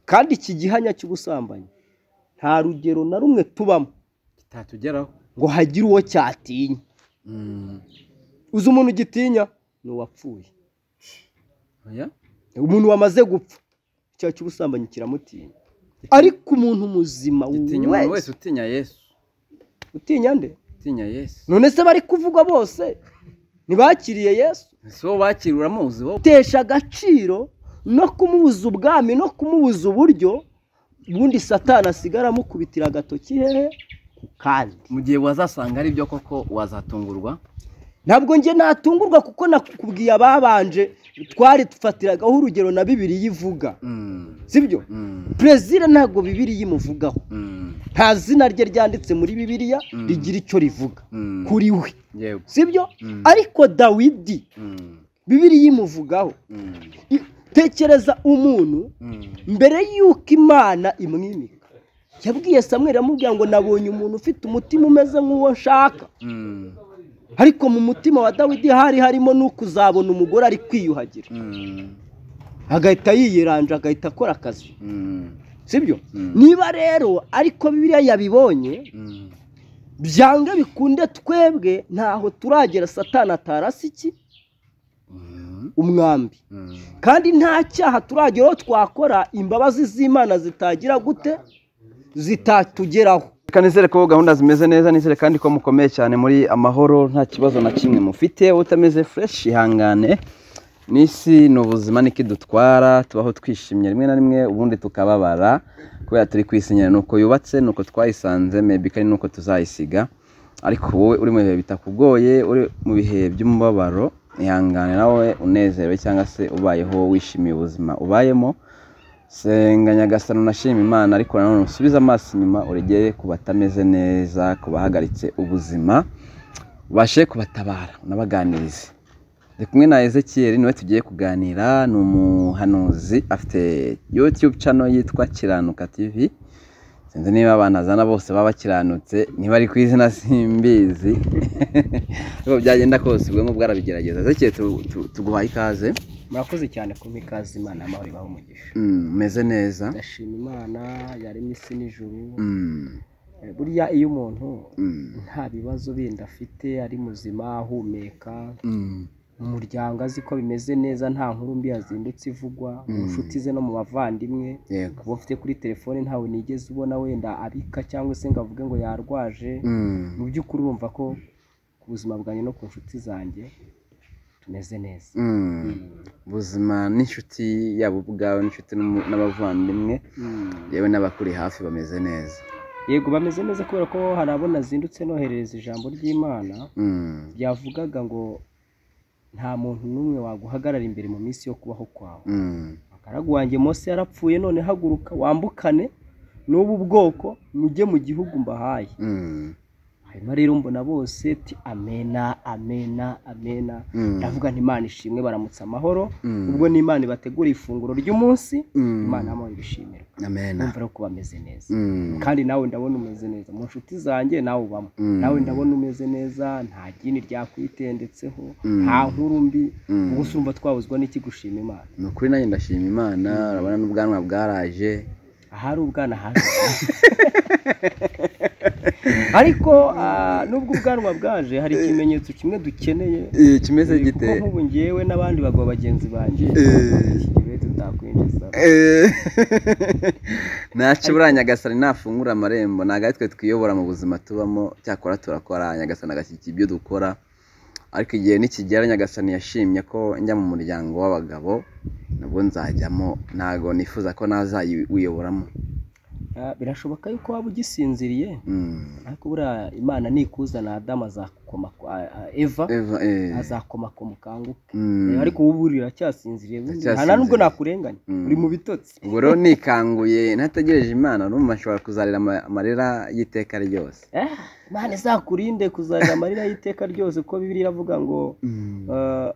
kandi iki gihanya cy'ubusambanyi nta rugero na rumwe tubamo kitatugeraho ngo hagire uwo cyatinya uzi umuntu ugitinya ni uwapfuye oya umuntu wamaze gupfa icyaha cy'ubusambanyi kiramutinya ariko umuntu muzima gitinya umuntu wese wese utinya yesu utinya nde utinya yesu none se bari kuvugwa bose ntibakiriye yesu si wowe wakira uramuzi wowe gutesha agaciro no kumubuza ubwami no kumubuza uburyo ubundi satani asigara amukubitira agatoki hehe ku kandi mu gihe wazasanga ari byo koko wazatungurwa ntabwo njye natungurwa kuko nakubwiye ababanje twari dufatiragaho urugero na bibiri ivuga Mm, sibyo mm, perezida ntabwo bibiri imuvugaho mm, nta zina rye ryanditse muri bibiriya Mm. rigira icyo rivuga mm, kuri we yego sibyo Mm. ariko dawidi Mm, bibiriya imuvugaho mm, I- tekereza umuntu mm, mbere y'uko imana imwimika yabwiye samweri amubwira ngo nabonye umuntu ufite umutima umeze nk'uwo nshaka mm, ariko mu mutima wa dawidi hari harimo n'uko uzabona umugore ari kwiyuhagira mm, agahita yiyiranja agahita akora akazi mm, sibyo Mm. niba rero ariko biriya yabibonye mm. byange bikunde twebwe ntaho turagera satana atarasi iki Mm, umwambi mm, kandi nta cyaha turageraho twakora imbabazi z'imana zitagira gute zitatugeraho reka nizere ko gahunda zimeze neza nizere kandi ko mukomeye cyane muri amahoro nta kibazo na kimwe mufite utameze fureshi ihangane n'isi ni ubuzima niko idutwara tubaho twishimye rimwe na rimwe ubundi tukababara kubera turi kwisinyira ni uko yubatse ni uko twayisanze mebi kandi ni uko tuzayisiga ariko wowe uri mu bihe bitakugoye uri mu bihe by'umubabaro ihangane nawe unezerewe cyangwa se ubayeho wishimiye ubuzima ubayemo senga nyagasano nashima imana ariko nanone usubize amaso inyuma uregere ku batameze neza ku bahagaritse ubuzima ubashe kubatabara unabaganirize ndi kumwe na ezekiyeli niwe tugiye kuganira ni umuhanuzi afite yutube cano yitwa kiranuka tv sinzi niba abantu azana bose baba bakiranutse niba ari ku izina simbizi ariko byagenda kose ubwo ngubwo arabigerageza ezekiyeli tu- tu- tuguhaye ikaze murakoze cyane kumpa ikaze imana amahoro ibaho umugisha Mm, umeze neza ndashima imana yaremye isi n'ijuru Mm, Eh, burya iyo umuntu mm. nta bibazo bindi afite ari muzima ahumeka Mm, mu muryango azi ko bimeze neza nta nkuru mbi yazindutse ivugwa mu Mm. nshuti ze no mu bavandimwe yego uba ufite kuri telefone ntawe nigeze ubona wenda abika cyangwa se ngo avuge ngo yarwaje Mm, mu by'ukuri urumva ko ku buzima bwanjye no ku nshuti zanjye tumeze neza mm. ubuzima n'inshuti yaba ubwawe n'inshuti n'umu- n'abavandimwe Mm. yewe n'abakuri hafi bameze neza yego bameze neza kubera ko hari abo nazindutse noherereza ijambo ry'imana Mm, ryavugaga ngo nta muntu n'umwe waguhagarara imbere mu minsi yo kubaho kwawe mm, akaragu wanjye mose yarapfuye none haguruka wambukane n'ubu bwoko mujye mu gihugu mbahaye mm, hanyuma rero mbona bose ti amena amena amena mm, ndavuga nti imana ishimwe baramutse amahoro Mm. ubwo ni imana ibategura ifunguro ry'umunsi Mm. imana y'amahoro ibishimirwa amena numva rero ko bameze neza Mm, kandi nawe ndabona umeze neza mu nshuti zanjye nawe ubamo Mm. nawe ndabona umeze neza nta gini ryakwitendetseho Mm. nta nkuru mbi Mm. ubwo usumba twabuzwa n'iki gushima imana ni ukuri nanjye ndashima imana urabona n'ubwanwa bwaraje ahari ubwana haje ariko ah, nubwo ubwanwa bwaje hari ikimenyetso kimwe dukeneye Eh, kimeze Eh, gite kuko nk'ubu ngewe n'abandi bagabo bagenzi banjye Eh. ikigibe tutakwinjiza Eh, ntaca buriya nyagasani nafungura amarembo ntabwo ari twe twiyobora mu buzima tubamo cyakora turakora nyagasani agashyigikira ibyo dukora ariko igihe nikigera nyagasani yashimye ko njya mu muryango w'abagabo nabwo nzajyamo ntabwo nifuza ko nazawiyoboramo Ah, birashoboka yuko waba ugisinziriye Mm. ariko buriya imana nikuzana adamu azakoma ah, ah, eva Eva, eh, azakomakoma ukanguke mm. ariko ubu buri uracyasinziriye Ndacyasinziriye. nta nubwo nakurenganya Mm. uri mu bitotsi ubwo rero nikanguye ntategereje imana n'umuntu ashobora kuzarira ama- amarira y'iteka ryose Eh, imana izakurinde kuzarira amarira y'iteka ryose ko bibiri iravuga ngo ah,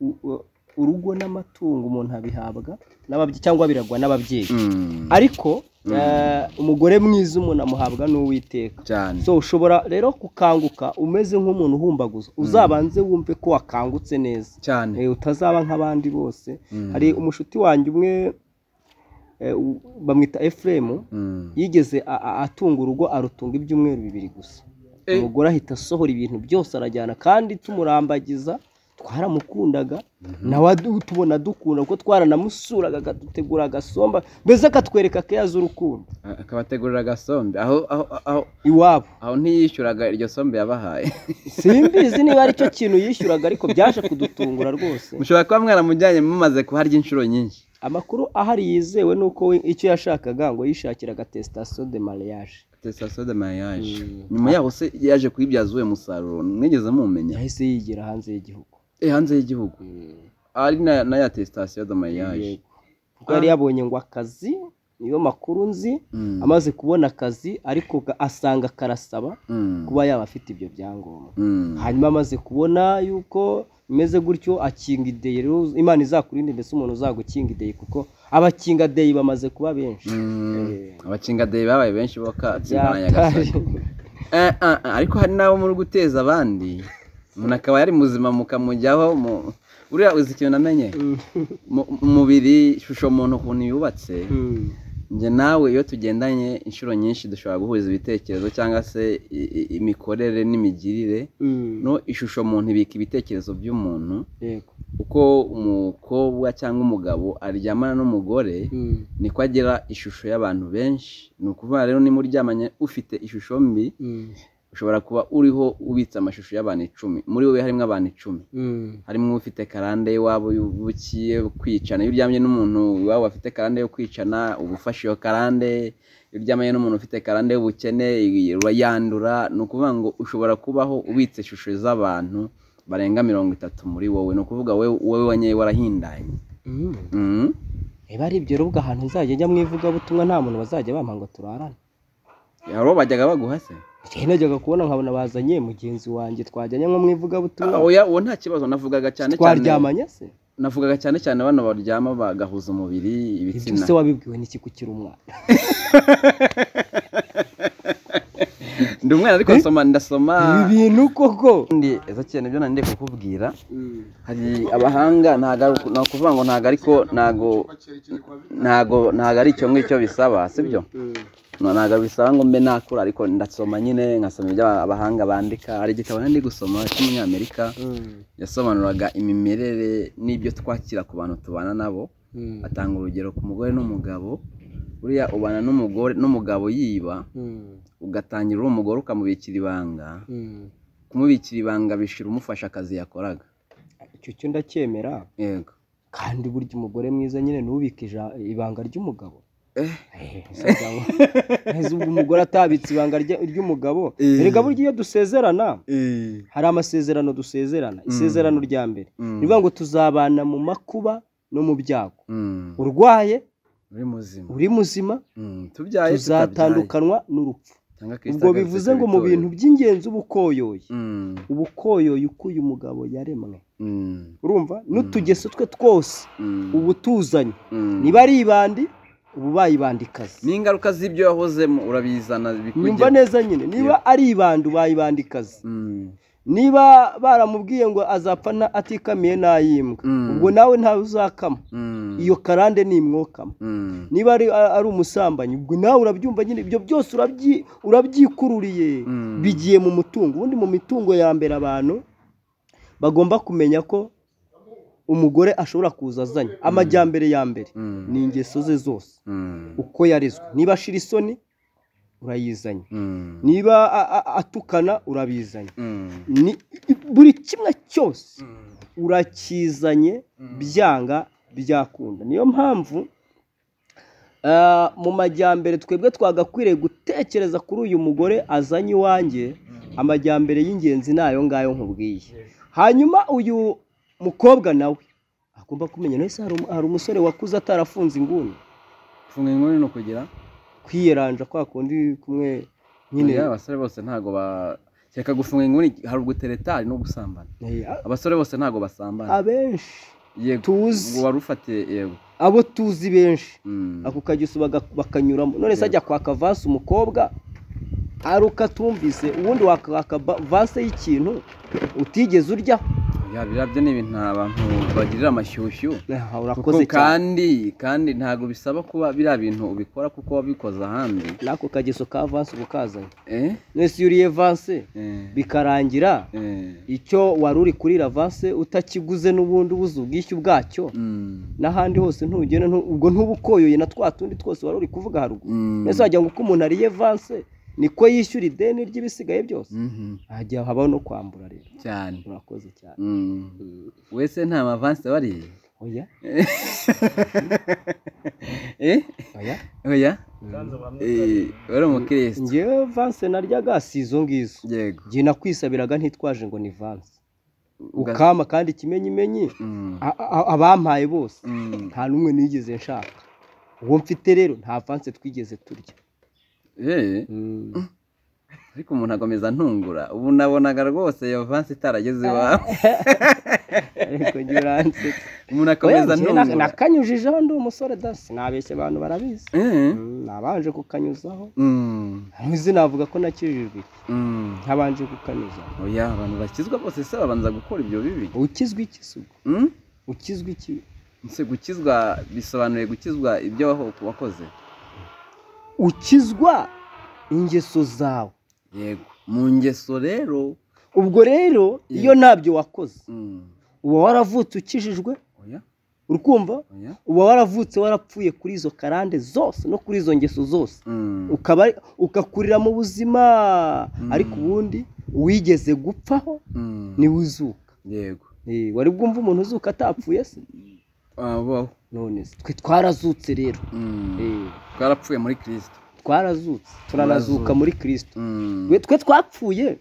u- u- urugo n'amatungo umuntu abihabwa n'ababye- cyangwa biragwa n'ababyeyi Mm. ariko eh, umugore mwiza umuntu amuhabwa n'uwiteka cyane so ushobora rero gukanguka umeze nk'umuntu uhumbaguza uzabanze wumve ko wakangutse neza cyane Eh, utazaba nk'abandi bose Mm. hari umushuti wanjye umwe eh, u- bamwita efuremu yigeze a- a- atunga urugo arutunga ibyumweru bibiri gusa Eh. umugore ahita asohora ibintu byose arajyana kandi tumurambagiza twaramukundaga nawe adu- tubona dukunda kuko twaranamusuraga akadutegura agasomba mbese akatwereka ko yazi urukundo akabategurira agasombe aho aho aho iwabo aho ntiyishyuraga iryo sombe yabahaye simbizi niba ari cyo kintu yishyuraga ariko byaje kudutungura rwose mushobora kuba mwaramujyanye mumaze kuharya inshuro nyinshi amakuru ahari yizewe ni uko we- icyo yashakaga ngo yishakiraga testation de mariage testation de mariage Mm. nyuma yaho se yaje kuyibyaza uwo musaruro mwigeze mumumenya yahise yigira hanze y'igihugu eh hanze y'igihugu ari na na ya testation de mariage Yego. kuko yari Ah. yabonye ngo akazi niyo makuru nzi Mm. amaze kubona akazi ariko ga- asanga karasaba Mm. kuba yaba afite ibyo byangombwa Mm. hanyuma amaze kubona yuko bimeze gutyo akinga ideyi rero imana izakurinde mbese umuntu uzagukinga ideyi kuko abakinga deyi bamaze kuba benshi Mm. Eh. abakingadeyi babaye benshi bo katsindana nyagasani byatari Eh, eh, eh, ariko hari n'abo muri guteza abandi umuntu akaba yari muzima mukamujyaho mu- uriya uzi ikintu namenye Mu- umubiri ishusho muntu ukuntu yubatse Mm. njye nawe iyo tugendanye inshuro nyinshi dushobora guhuza ibitekerezo cyangwa se i- i- imikorere n'imigirire Mm. no ishusho muntu ibika ibitekerezo by'umuntu yego uko umukobwa cyangwa umugabo aryamana n'umugore Mm. niko agira ishusho y'abantu benshi ni ukuvuga rero niba uryamanye ufite ishusho mbi Mm. ushobora kuba uriho ubitse amashusho y'abantu icumi muri wowe harimo abantu icumi Mm. harimo ufite karande y'iwabo y'ubukiye kwicana iyo uryamye n'umuntu iwabo afite karande yo kwicana uba ufashe iyo karande iyo uryamanye n'umuntu ufite karande y'ubukene urayandura ni ukuvuga ngo ushobora kubaho ubitse ishusho z'abantu barenga mirongo itatu muri wowe ni ukuvuga wowe wowe wanyewe warahindanye Mm. Mhm. niba ari ibyo rubwo ahantu nzajya njya mu ivugabutumwa nta muntu bazajya bampa ngo turarane hari uwo bajyaga baguha se igihe najyaga kubona nkabona bazanye mugenzi wanjye twajyanye nko mu ivugabutumwa Ah, oya uwo nta kibazo navugaga cyane cyane twaryamanye se navugaga cyane cyane bano baryama bagahuza umubiri ibyo ibitsina se wabibwiwe n'iki kukiri umwana ndi umwana ariko nsoma ndasoma ibi bintu koko ndi ezo cyane byo nandi kukubwira hari abahanga ntago ari uku- ni ukuvuga ngo ntago ariko ntago ntago ntago ari icyo ngicyo bisaba sibyo ntago bisaba ngo mbe nakura ariko ndasoma nyine nkasoma ibyo abahanga bandika hari igitabo nandi gusoma cy'umunyamerika yasobanuraga imimerere n'ibyo twakira ku bantu tubana nabo atanga urugero ku mugore n'umugabo buriya ubana n'umugore n'umugabo yiba ugatangira uri umugore ukamubikira ibanga kumubikira ibanga bishira umufasha akazi yakoraga icyo cyo ndacyemera yego kandi burya umugore mwiza nyine nubika ija- ibanga ry'umugabo Eh. Eh, se gabo. Ese ubwo umugore atabitse ibanga rye- ry'umugabo Eh. erega burya iyo dusezerana hari amasezerano dusezerana isezerano rya mbere ni ukuvuga ngo tuzabana mu makuba no mu byago urwaye uri muzima uri muzima Mm, tubyaye tutabyaye. tuzatandukanwa n'urupfu Cyangwa Kristo ubwo agarutse bivuze ku ngo mu itorero. bintu by'ingenzi uba ukoyoye Mm, uba ukoyoye uko uyu mugabo yaremwe mm, urumva n'utugeso twe twose mm, uba utuzanye mm. niba ari ibandi uba ubayibandikazi n'ingaruka z'ibyo wahozemo urabizana bikujyaho. nyumva neza nyine niba ari ibandi ubayibandikazi Mm, niba baramubwiye ngo azapfa nta- atikamiye n'ayimbwa Mm. ubwo nawe ntawe uzakama mm, iyo karande nimwokama mm, niba ari, ari umusambanyi ubwo nawe urabyumva nyine ibyo byose urabyi- urabyikururiye Mm. bigiye mu mutungo ubundi mu mitungo ya mbere abantu bagomba kumenya ko umugore ashobora kuza azanye amajyambere ya mbere Mm. ni ingeso ze zose mm, uko yarezwe niba ashira isoni urayizanye mm, niba a- a- atukana urabizanye mm, Ni- buri kimwe cyose mm. urakizanye byanga byakunda niyo mpamvu ah, mu majyambere twebwe twagakwiriye gutekereza kuri uyu mugore azanye iwanjye amajyambere y'ingenzi ni ayo ngayo nkubwiye hanyuma uyu mukobwa nawe agomba kumenya nese hari umu- hari umusore wakuze atarafunze inguni funga inkuru ni ukugira kwiyeranja kwa kundi kumwe nyine Oya, abasore bose ntago ba reka gufunga inguni hari uguteretari no gusambana Eh, abasore bose ntago basambana abenshi yego tuzi. ngo wari ufatiye yego abo tuzi benshi Mm. ako kageso baga- bakanyuramo none se ajya kwaka vase umukobwa aruka atumvise ubundi wakwaka ba- vase y'ikintu utigeze urya ya birabyo ni ibintu abantu bagirira amashyushyu Aha, kuko urakoze cyane kandi kandi ntabwo bisaba kuba biriya bintu ubikora kuko wabikoze ahandi n'ako kageso ka vanse uba ukazanye eh? mwese iyo uriye vanse Eh, bikarangira eh, icyo wari uri kurira vanse utakiguze n'ubundi ubuze ubwishyu bwacyo mm, n'ahandi hose ntugenda ntu- ubwo ntuba ukoyoye na twa tundi twose wari uri kuvuga haruguru mm, mbese wagira ngo uko umuntu ariye vanse niko yishyura ideni ry'ibisigaye byose mhm, hajya habaho no kwambura rero cyane urakoze cyane Mm. wese nta mavansi aba ariye oya Eh? oya oya Mm. Eh, wari umukirisitu njyewe vanse naryaga si izo ngizo yego njye nakwisabiraga ntitwaje ngo ni vanse Uga- ukama kandi ikimenyimenyi Mm, a- a- abampaye bose mm. nta n'umwe nigeze nshaka uwo mfite rero nta vanse twigeze turya Eh, Mm. ariko umuntu akomeza ntungura ubu nabonaga rwose iyo vansi itarageze iwawe ariko njye uransetsa umuntu akomeza Oya, njye na- ntungura nakanyujijeho ndi umusore da sinabeshya abantu barabizi Eh? Mm, nabanje kukanyuzaho Mm, ntuzi navuga ko nakijijwe iki? mm. ntabanje kukanyuzaho oya abantu bakizwa bose se babanza gukora ibyo bibi ukizwa iki se ubwo Mm? ukizwa iki Ese gukizwa bisobanuye gukizwa ibyo waho- wakoze ukizwa ingeso zawe yego mu ngeso rero ubwo rero Yeah. iyo ntabyo wakoze Mm. uba waravutse ukijijwe oya urukumva oya uba waravutse warapfuye kuri izo karande zose no kuri izo ngeso zose Mm. ukaba ugakurira mu buzima Mm. ariko ubundi wigeze gupfaho Mm. niwe uzuka yego Eh, wari bwumva umuntu uzuka atapfuye se abo none se twe twarazutse rero Mm. Eh, twarapfuye muri kirisito twarazutse turanazuka muri kirisito Mm. Twe- twe twapfuye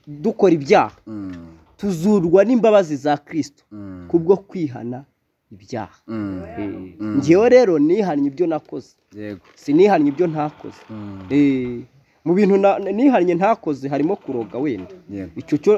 dukora ibyaha Mm. tuzurwa n'imbabazi za kirisito Mm. kubwo kwihana ibyaha Mm. Eh, Mm. njyewe rero nihannye ibyo nakoze yego sinihannye ibyo ntakoze Mm. Eh, mu bintu na- nihannye ntakoze harimo kuroga wenda yego icyo cyo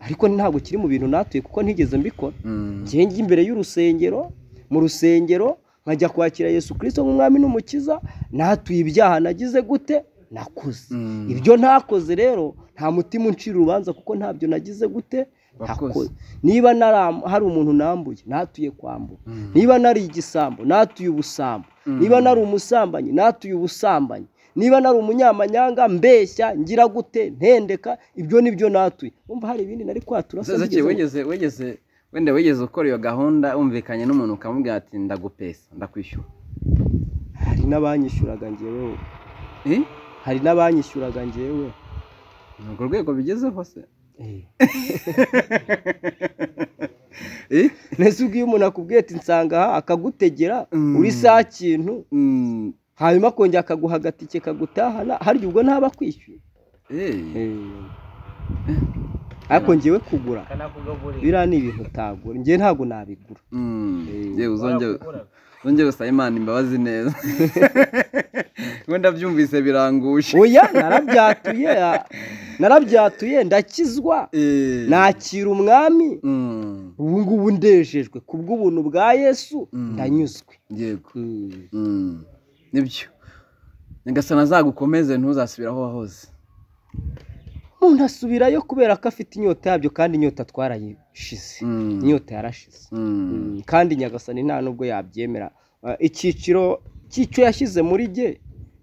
ariko ntabwo kiri mu bintu natuye kuko ntigeze mbikora Mm. njye njya imbere y'urusengero mu rusengero nkajya kwakira yesu kirisito nk'umwami n'umukiza natuye ibyaha nagize gute nakoze Mm. ibyo ntakoze rero nta mutima uncira urubanza kuko ntabyo nagize gute Wakoze. nakoze niba nara- hari umuntu nambuye natuye kwambura Mm. niba nari igisambo natuye ubusambo Mm. niba nari umusambanyi natuye ubusambanyi niba nari umunyamanyanga mbeshya ngira gute ntendeka ibyo nibyo natuye umva hari ibindi nari kwatura se Zose nigeze- wigeze wigeze wenda wigeze ukora iyo gahunda wumvikanye n'umuntu ukamubwira ati ndagupesa ndakwishyura hari n'abanyishyuraga njyewe Eh? hari n'abanyishyuraga njyewe ni urwo rwego bigezeho se Eh? mbese ubwiye umuntu akubwiye ati nsanga aha akagutegera Mm. uri saa kintu Mm. hanyuma akongera akaguha agatike kagutahana harya ubwo ntaba akwishyuye Eh. ariko njyewe kugura kanakugaburira biriya ni ibintu utagura njyewe ntabwo nabigura Mm. Eh. Yewe uzongere uzongere usabe Imana imbabazi neza ngo ndabyumvise biranguje oya narabyatuye a- narabyatuye ndakizwa Eh. nakira umwami Mm. ubu ngubu ndejejwe kubw'ubuntu bwa yesu Mm. ndanyuzwe yego Mm. nibyo nyagasani azagukomeze ntuzasubire aho wahoze umuntu asubirayo kubera ko afite inyota yabyo kandi inyota twarayishize Mm. inyota yarashize Mm. Mm, kandi nyagasani nta nubwo yabyemera Ah, icyiciro cy'icyo yashyize muri jye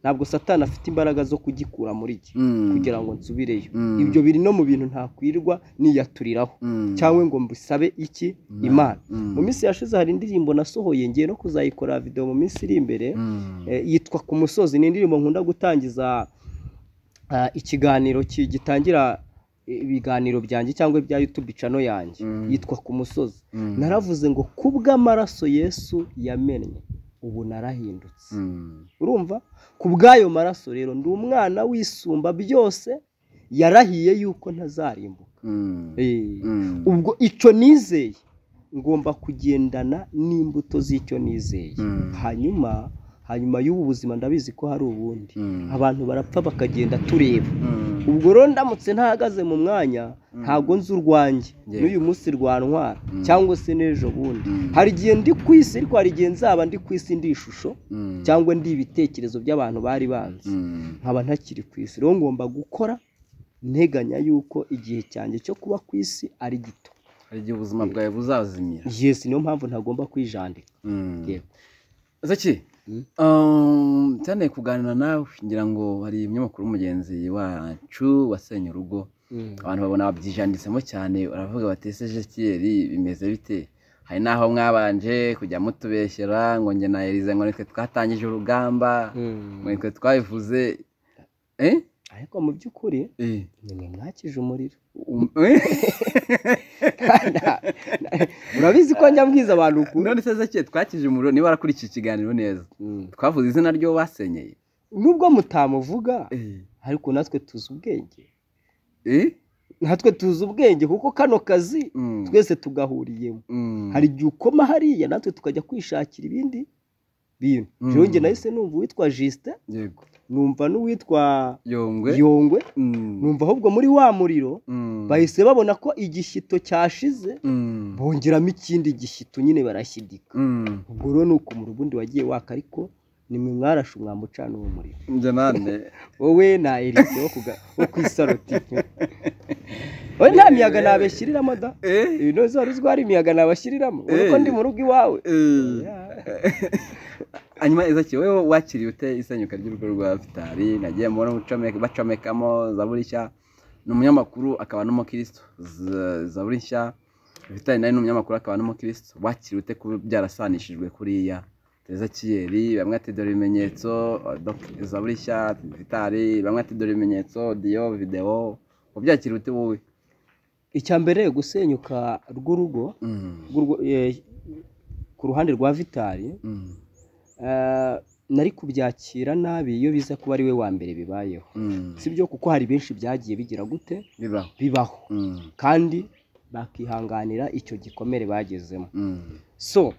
ntabwo satani afite imbaraga zo kugikura muri jye Mm. kugira ngo nsubireyo Mm. ibyo biri no mu bintu ntakwirwa niyaturiraho Mm. cyangwa ngo mbisabe iki Imana. imana Mm. mu minsi yashize hari indirimbo nasohoye ngiye no kuzayikorera video mu minsi iri imbere Mm. Eh, yitwa ku musozi ni indirimbo nkunda gutangiza ah, ikiganiro ki- gitangira ibiganiro byanjye cyangwa ibya youtube cano yanjye Mm. yitwa ku musozi Mm. naravuze ngo ku bw'amaraso yesu yamennye ubu narahindutse Mm. urumva ku bw'ayo maraso rero ndi umwana wisumba byose yarahiye yuko ntazarimbuka Mm. Eh, Mm. ubwo icyo nizeye ngomba kugendana n'imbuto z'icyo nizeye Mm. hanyuma hanyuma y'ubu buzima ndabizi ko hari ubundi Mm. abantu barapfa bakagenda tureba Mm. ubwo rero ndamutse ntahagaze mu mwanya ntabwo nzi urwanjye Yeah. n'uyu munsi rwantwara Mm. cyangwa se n'ejo bundi Mm. hari igihe ndi ku isi ariko hari igihe nzaba ndi ku isi ndi ishusho Mm. cyangwa ndi ibitekerezo by'abantu bari banzi Mm. nkaba ntakiri ku isi rero ngomba gukora nteganya yuko igihe cyanjye cyo kuba ku isi ari gito hari igihe ubuzima bwawe buzazimira yesi niyo mpamvu ntagomba kwijandika Mm. Yego. Zaki Mm. um, cyane kuganira nawe ngira ngo hari umunyamakuru w'umugenzi wacu wasenye urugo abantu babona babyijanditsemo cyane baravuga bati ese Ezekieli bimeze bite hari n'aho mwabanje kujya mutubeshyera ngo njye na Elize ngo nitwe twatangije urugamba ngo nitwe twabivuze eh? ariko mu by'ukuri Eh. nimwe mwakije umuriro Um- eh? urabizi ko njya mbwiza abantu ukuntu none se Ezekieli twakije umuriro niba arakurikiye ikiganiro neza Mm. twavuze izina ry'uwo basenyeye nubwo mutamuvuga Eh. ariko natwe tuzi ubwenge Eh? natwe tuzi ubwenge kuko kano kazi Mm. twese tugahuriyemo Mm. hari igihe ukoma hariya natwe tukajya kwishakira ibindi bintu Mm. jewe njye nahise numva uwitwa jisite yego numva n'uwitwa yongwe yongwe Mm. numva ahubwo muri wa muriro Mm. bahise babona ko igishyito cyashize Mm. bongeramo ikindi gishyito nyine barashyidika Mm. ubwo rero ni ukumura ubundi wagiye waka ariko nimwe mwarashe umwambucana uwo muriro njye nande wowe na erike wo kuga- wo ku isaroti wowe nta miyaga nabeshyiriramo da Eh? ibintu wari uzi ko hari imiyaga nabashyiriramo wowe ko ndi mu rugo iwawe Eh. Yeah. hanyuma ezaki wowe wakiriye ute isenyuka ry'urugo rwa fitari nagiye mbona ucomeka- bacomekamo zaburi nshya ni umunyamakuru akaba n'umukristo Z- zaburi nshya fitari nawe ni umunyamakuru akaba n'umukristo wakiriye ute kuba byarasanishijwe kuriya ezakiyeri bamwe ati dore ibimenyetso Dok- zaburi nshya fitari bamwe ati dore ibimenyetso diyo videwo wabyakiriye ute wowe icya mbere gusenyuka rw'urugo Mm. rw'urwo- eh, ku ruhande rwa vitari Mm. eh, nari kubyakira nabi iyo biza kuba ari we wa mbere bibayeho Mm. si byo kuko hari benshi byagiye bigira gute bibaho bibaho Mm. kandi bakihanganira icyo gikomere bagezemo Mm. so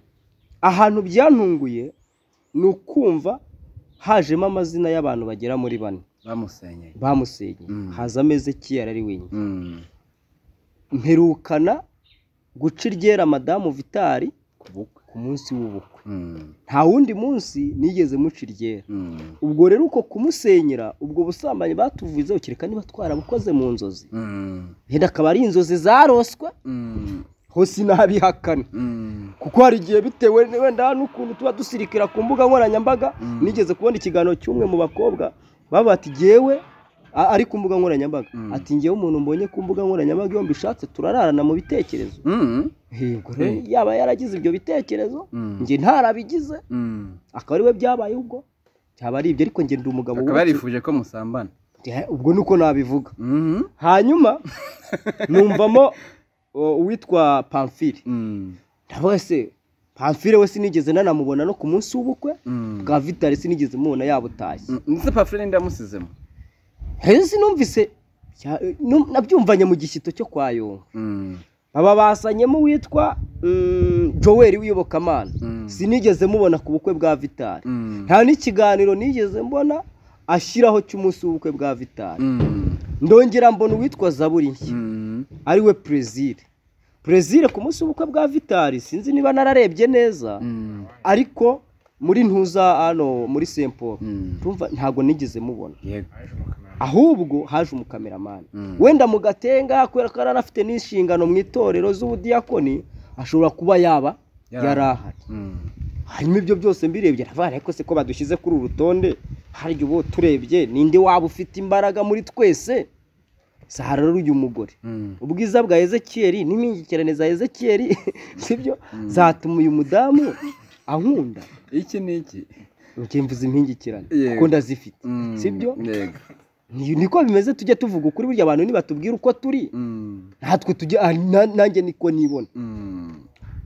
ahantu byantunguye ni ukumva hajemo amazina y'abantu bagera muri bane bamusenyeye bamusenye Mm. haza ameze kiyara ari wenyine Mm. mperukana guca iryera madamu vitari ku bukwe ku munsi w'ubukwe Mm. nta wundi munsi nigeze muca iryera Mm. ubwo rero uko kumusenyera ubwo busambanyi batuvuzeho kereka niba twarabukoze mu nzozi Mm. yenda akaba ari inzozi zaroswe Mm. ho sinabihakana Mm. kuko hari igihe bitewe n- wenda n'ukuntu tuba dusirikira ku mbuga nkoranyambaga Mm. nigeze kubona ikiganiro cy'umwe mu bakobwa baba bati jyewe a- ari ku mbuga nkoranyambaga Mm. ati njyewe umuntu mbonye ku mbuga nkoranyambaga iyo mbishatse turararana mu bitekerezo Mm. Yego rero, yaba yaragize ibyo bitekerezo Mm. njye ntarabigize Mm. akaba ari we byabaye ubwo byaba ari ibyo ariko njye ndi umugabo akaba wubatse. yarifuje ko musambana Eh, ubwo ni uko nabivuga Mhm. hanyuma numvamo o, uwitwa pamfiri Mm. nawe se pamfire we sinigeze nanamubona no ku munsi w'ubukwe Mm. bwa vitari sinigeze mubona yabutashye Mm. ndetse pafure ndi yamusizemo rero sinumvise cya- nu- nabyumvanye mu gishyito cyo kwa yonga Mm. aba basanyemo uwitwa mm, joel w'iyobokamana Mm. sinigeze mubona ku bukwe bwa vitari Mm. nta n'ikiganiro nigeze mbona ashyiraho cy'umunsi w'ubukwe bwa vitari Mm. ndongera mbona uwitwa zaburi nshya Mm. ari we perezire perezire ku munsi w'ubukwe bwa vitari sinzi niba nararebye neza Mm. ariko muri ntuza hano muri Saint Paul Mm. tumva ntabwo nigeze mubona yego ahubwo haje umukameramani Mm. wenda mu gatenga kubera ko yari afite n'inshingano mu itorero z'ubudiyakoni ashobora kuba yaba Yari yari ahari Mm. hanyuma ibyo byose mbirebye aravuga ariko se ko badushyize kuri uru rutonde hari ubu turebye ninde waba ufite imbaraga muri twese sahara rero uyu mugore Mm. ubwiza bwa ezekiyeli n'impingikirane za ezekiyeli sibyo zatuma uyu mudamu ankunda iki ni iki njye mvuze impingikirane Yego. kuko ndazifite Mm. Sibyo? yego Ni- niko bimeze tujye tuvuga ukuri burya abantu nibatubwira uko turi Mm. natwe tujye ah, na- nanjye niko nibona Mm.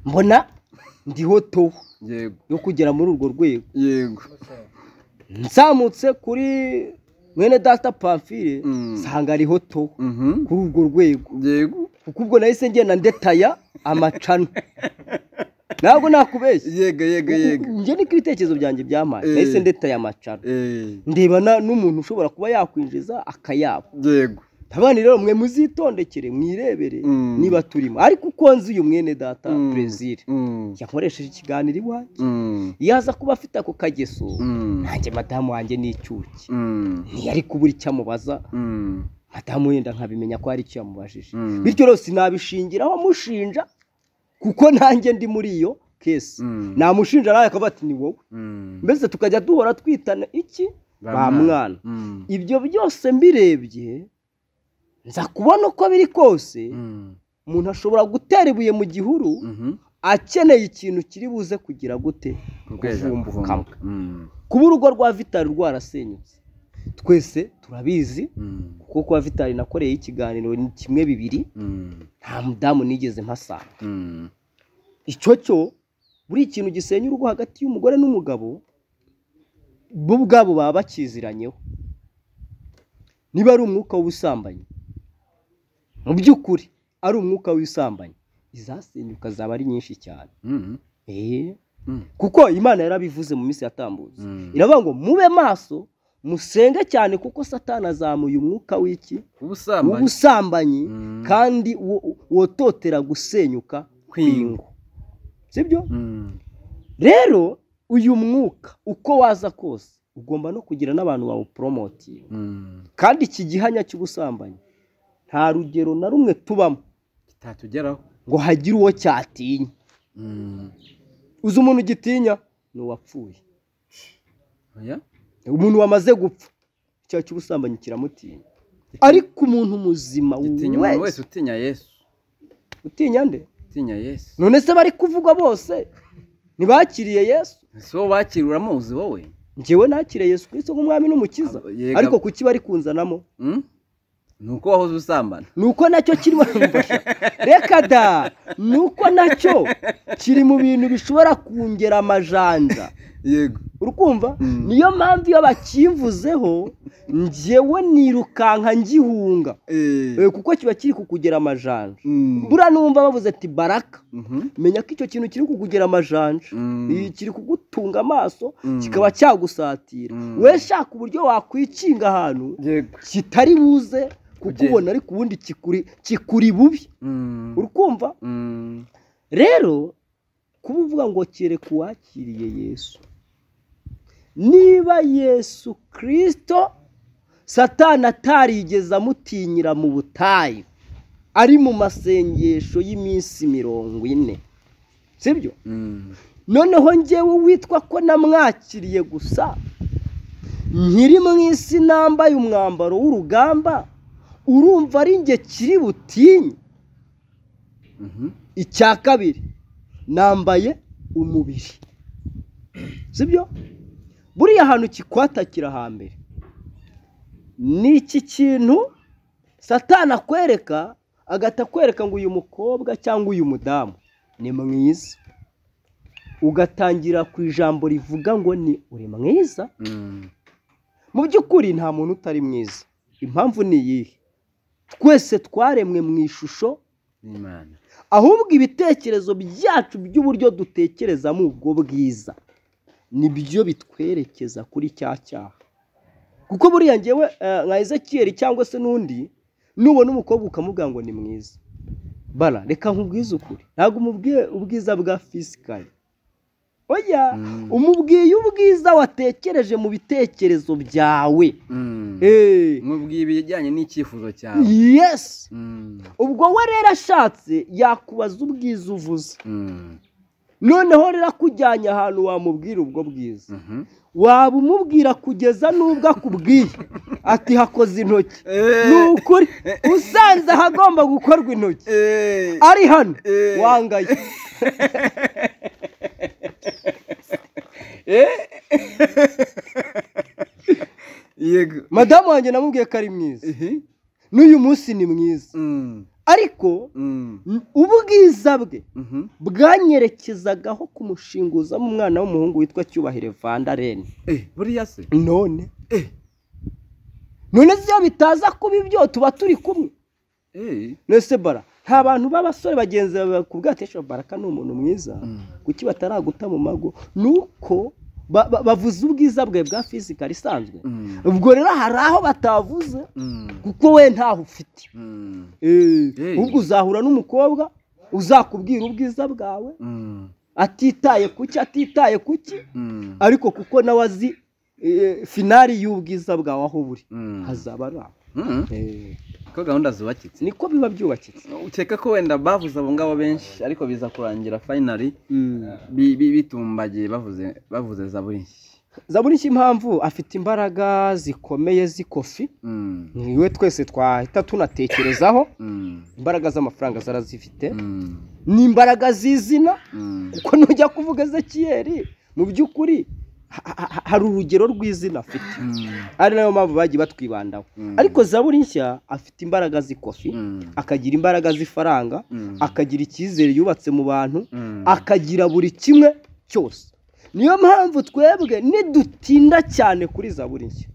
mbona ndiho to yego yo kugera muri urwo rwego yego nzamutse kuri mwene data pamfire Mm. nsanga ariho to Mhm. kuri urwo rwego yego kuko ubwo nahise ngenda ndetaya amacana ntabwo nakubeshya yego yego yego njye niko ibitekerezo byanjye byamaye Eh. nahise ndetaya amacana Eh, ndeba na- n'umuntu ushobora kuba yakwinjiza akayabo yego abana rero mwe muzitondekere mwirebere Mm. niba turimo ariko uko nzi uyu mwene data Mm. perezire Mm. yakoresheje ikiganiro iwanjye Mm. iyo aza kuba afite ako kageso Mm. nanjye madamu wanjye n'icyuki Mm. ntiyari kubura icyo amubaza Mm. atamuhenda nkabimenya ko hari icyo yamubajije Mm. bityo rero sinabishingiraho mushinja kuko nanjye ndi muri iyo kesi Mm. namushinja nawe akavuga ati ni wowe Mm. mbese tukajya duhora twitana iki Ba ba mwana. mwana Mm. ibyo byose mbirebye nza kubona uko biri kose Mm. umuntu ashobora gutera ibuye mu gihuru Mhm. akeneye ikintu kiri buze kugira gute Kukweza kuvumbukamo kuvumbuka. Mm. kuba urugo rwa vitari rwarasenyutse twese turabizi Mm. kuko kuba vitari nakoreye ikiganiro ni kimwe bibiri Mm. nta mudamu nigeze mpasanga Mm. icyo cyo buri ikintu gisenya urugo hagati y'umugore n'umugabo bo ubwabo baba bakiziranyeho niba ari umwuka w'ubusambanyi mu by'ukuri ari umwuka w'ubusambanyi izasenyuka zaba ari nyinshi cyane Mm. Eh, Mm. kuko imana yarabivuze mu minsi yatambutse Mm. iravuga ngo mube maso musenge cyane kuko satani azamuye umwuka w'iki Ubusambanyi. w'ubusambanyi Mm. kandi wo- wototera gusenyuka kw'ingo sibyo Mm. rero uyu mwuka uko waza kose ugomba no kugira n'abantu bawuporomotinga Mm. kandi iki gihanya cy'ubusambanyi nta rugero na rumwe tubamo kitatugeraho ngo hagire uwo cyatinya Mm. uzi umuntu ugitinya ni uwapfuye Oya? umuntu wamaze gupfa icyaha cy'ubusambanyi kiramutinya ariko umuntu muzima gitinya umuntu wese wese utinya yesu utinya nde utinya yesu none se bari kuvugwa bose ntibakiriye yesu si wowe wakira uramuzi wowe njyewe nakiriye yesu kristo nk'umwami n'umukiza Abo- yega- ariko kuki bari kunzanamo Mm? ni uko wahoze usambana ni uko nacyo kirimo reka da ni uko nacyo kiri mu bintu bishobora kongera amajanja yego urukumva Mm. niyo mpamvu iyo bakimvuzeho njyewe nirukanka ngihunga Eh, kuko kiba kiri kukugera amajanja Mm. buriya numva bavuze ati baraka Mhm. menya ko icyo kintu kiri kukugera amajanja Mm. Eh, kiri kugutunga amaso Mm. kikaba cyagusatira Mm. we shaka uburyo wakwikinga ahantu yego kitari buze Kugenda. kukubona ariko ubundi kikuri kikuri bubi Mm. urukumva Mm. rero kuba uvuga ngo kereka uwakiriye yesu niba yesu kirisito satani atarigeze amutinyira mu butayu ari mu masengesho y'iminsi mirongo ine sibyo Mm. noneho njyewe witwa ko namwakiriye gusa nkiri mu isi nambaye umwambaro w'urugamba urumva ari njye kiri butinye Mhm. icya kabiri nambaye umubiri sibyo buriya ahantu kikwatakira hambere ni iki kintu satana akwereka agahita akwereka ngo uyu mukobwa cyangwa uyu mudamu ni mwiza ugatangira ku ijambo rivuga ngo ni uri mwiza Mm. mu by'ukuri nta muntu utari mwiza impamvu ni iyihe twese twaremwe mu ishusho Imana. ahubwo ibitekerezo byacu by'uburyo dutekerezamo ubwo bwiza nibyo bitwerekeza kuri cya cyaha kuko buriya ngewe eh, nka ezekiyeri cyangwa se n'undi nubona umukobwa ukamubwira ngo ni mwiza bara reka nkubwize ukuri ntabwo umubwiye ubwiza bwa fisikari oya Mm. umubwiye ubwiza watekereje mu bitekerezo byawe Mm. Eh, nkubwiye ibijyanye n'icyifuzo cyawe yesi Mm. ubwo we rero ashatse yakubaza ubwiza uvuze Mm. noneho rero akujyanye ahantu wamubwira ubwo bwiza Mhm. waba umubwira kugeza n'ubwo akubwiye ati hakoze intoki Eh. ni ukuri usanze ahagomba gukorwa intoki Eh. ari hano Eh. wangaye yego madamu wanjye namubwiye ko ari mwiza Mhm. n'uyu munsi ni mwiza Mm. ariko Mm. n- ubwiza bwe Mhm. bwanyerekezagaho kumushinguzamo umwana w'umuhungu witwa cyubahiro vanda reni Eh, buriya se none Eh. none se iyo bitaza kuba ibyo tuba turi kumwe Eh. nese bara nta bantu b'abasore bagenzi bawe bakubwira ati "Esha, baraka ni umuntu mwiza Mm. kuki bataraguta mu mago ni uko ba- ba- bavuze ubwiza bwe bwa fizikari isanzwe Mm. ubwo rero hari aho batavuze Mm. kuko we ntaho ufite Mm. Eh, Hey. ahubwo uzahura n'umukobwa uzakubwira ubwiza bwawe Mm. atitaye kuki atitaye kuki Mm. ariko kuko nawe azi eh, finari y'ubwiza bwawe aho buri Mm. hazaba ari aho ko gahunda zubakitse niko biba byubakitse ukeka ko wenda bavuze abo ngabo benshi ariko biza kurangira finally bi- bi- bitumbagiye bavuze bavuze zaburi nshya zaburi impamvu afite imbaraga zikomeye z'ikofi Mm, niwe twese twahita tunatekerezaho mm, imbaraga z'amafaranga zarazifite mm, ni imbaraga z'izina mm. kuko nujya kuvuga ezekiyeri mu by'ukuri ha- ha- ha- hari urugero rw'izina afite Mm, ari nayo mpamvu bagiye batwibandaho Mm. ariko zaburi nshya afite imbaraga z'ikofi mm, akagira imbaraga z'ifaranga mm, akagira icyizere yubatse mu bantu mm. akagira buri kimwe cyose niyo mpamvu twebwe nidutinda cyane kuri zaburi nshya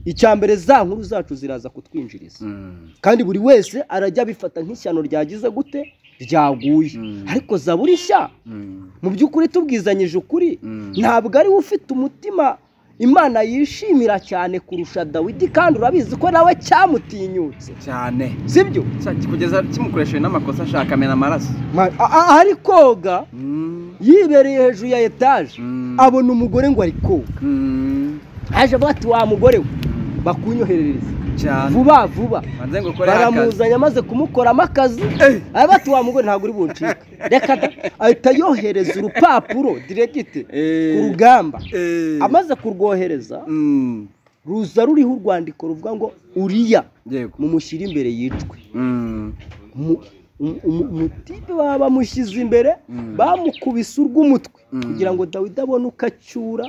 icya mbere za nkuru zacu ziraza kutwinjiriza Mm, kandi buri wese arajya abifata nk'ishyano ryagize gute ryaguye Mm. ariko zaburi nshya mm, mu by'ukuri tubwizanyije ukuri mm. ntabwo ariwe ufite umutima imana yishimira cyane kurusha dawidi kandi urabizi ko nawe cyamutinyutse cyane sibyo Cya- kugeza kimukoresheje n'amakosa ashaka amena amaraso Ma- a- a- ari koga Mm, yibereye hejuru ya etaje mm, abona umugore ngo ari koga mm, aje avuga ati wa mugore we mm. bakunyoherereza cyane vuba vuba banze ngo ukore akazi baramuzanye amaze kumukoramo akazi Eh, aba bati wa mugore ntabwo uri buncike reka da ahita yohereza urupapuro diregite ku eh, rugamba eh. amaze kurwohereza Mm, ruza ruriho urwandiko ruvuga ngo uriya yego mumushyire imbere yicwe Mm, Mu- umu- umu- umutipe baba bamushyize imbere Mm. bamukubise urw'umutwe Mm. kugira ngo dawidi abone uko acyura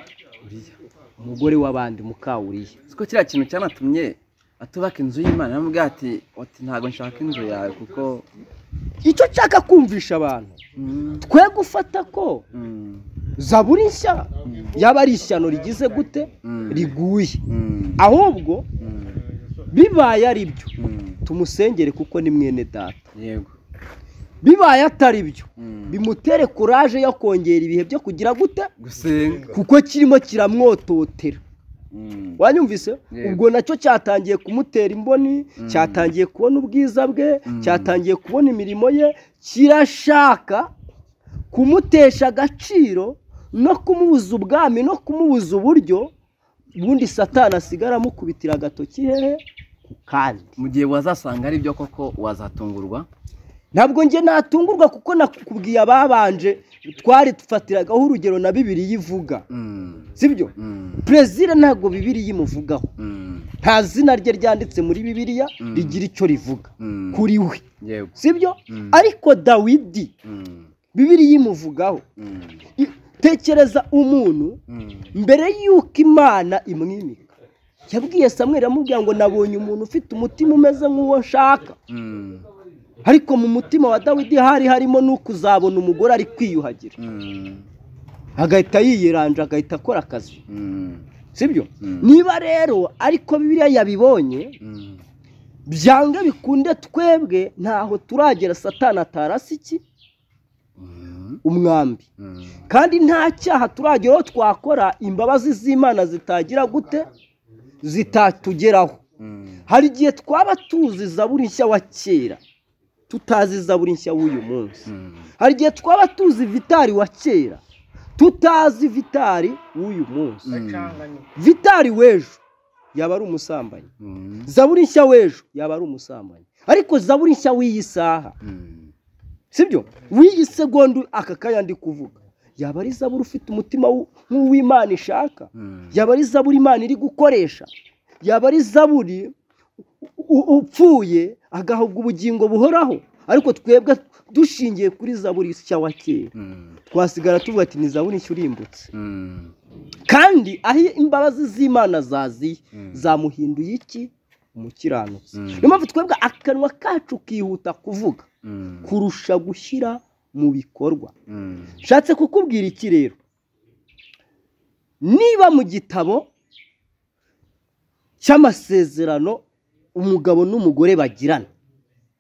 uriya umugore w'abandi mukawuriya Uzi ko kiriya kintu cyanatumye atubaka inzu y'imana yamubwira ati ati ntabwo nshaka inzu yawe kuko icyo nshaka kumvisha abantu Mm, twe gufata ko mm, zaburi nshya yaba ari ishyano rigize gute Mm. riguye mm, ahubwo mm, bibaye ari byo mm. tumusengere kuko ni mwene data yego bibaye atari byo Mm. bimutere kuraje yo kongera ibihe byo kugira gute gusenga kuko kirimo kiramwototera Mm, wanyumvise Yego. ubwo nacyo cyatangiye kumutera imboni cyatangiye kubona ubwiza bwe cyatangiye kubona imirimo ye kirashaka kumutesha agaciro no kumubuza ubwami no kumubuza uburyo ubundi satani asigara amukubitira agatoki hehe ku kandi mu gihe wazasanga ari byo koko wazatungurwa ntabwo njye natungurwa kuko nakubwiye ababanje twari dufatiragaho urugero na bibiri ivuga Mm, sibyo mm, perezida ntabwo bibiri imuvugaho mm, nta zina rye ryanditse muri bibiliya Mm. rigira icyo rivuga mm. kuri we yego sibyo Mm. ariko dawidi Mm, bibiri imuvugaho mm, I- tekereza umuntu mm, mbere y'uko imana imwimika yabwiye samweri amubwira ngo nabonye umuntu ufite umutima umeze nk'uwo nshaka mm, ariko mu mutima wa dawidi hari harimo n'ukuzabona umugore ari kwiyuhagira mm, agahita yiyiranja agahita akora akazi mm, sibyo Mm. niba rero ariko bibiliya yabibonye mm. byange bikunde twebwe ntaho turagera satana atarasi iki Mm, umwambi mm. kandi nta cyaha turageraho twakora imbabazi z'imana zitagira gute zitatugeraho Mm, hari igihe twaba tuzi zaburi nshya wa kera tutazi zaburi nshya w'uyu munsi mm, hari igihe twaba tuzi vitari wa kera tutazi vitari w'uyu munsi vitari w'ejo yaba ari umusambanyi mm, zaburi nshya w'ejo yaba ari umusambanyi ariko zaburi nshya w'iyi saha mm, sibyo w'iyi segondu aka kanya ndi kuvuga yaba ari zaburi ufite umutima w'u- nk'uw'imana ishaka mm. yaba ari zaburi imana iri gukoresha yaba ari zaburi u- u- upfuye agahabwa ubugingo buhoraho ariko twebwe dushingiye kuri zaburi nshya wa kera Mm, twasigara tuvuga ati ni zaburi nshya urimbutse mm, kandi aho imbabazi z'imana zaziye Mm. zamuhinduye iki umukiranutsi Mm. niyo mpamvu twebwe akanwa kacu kihuta kuvuga mm, kurusha gushyira mu bikorwa mm, nshatse kukubwira iki rero niba mu gitabo cy'amasezerano umugabo n'umugore bagirana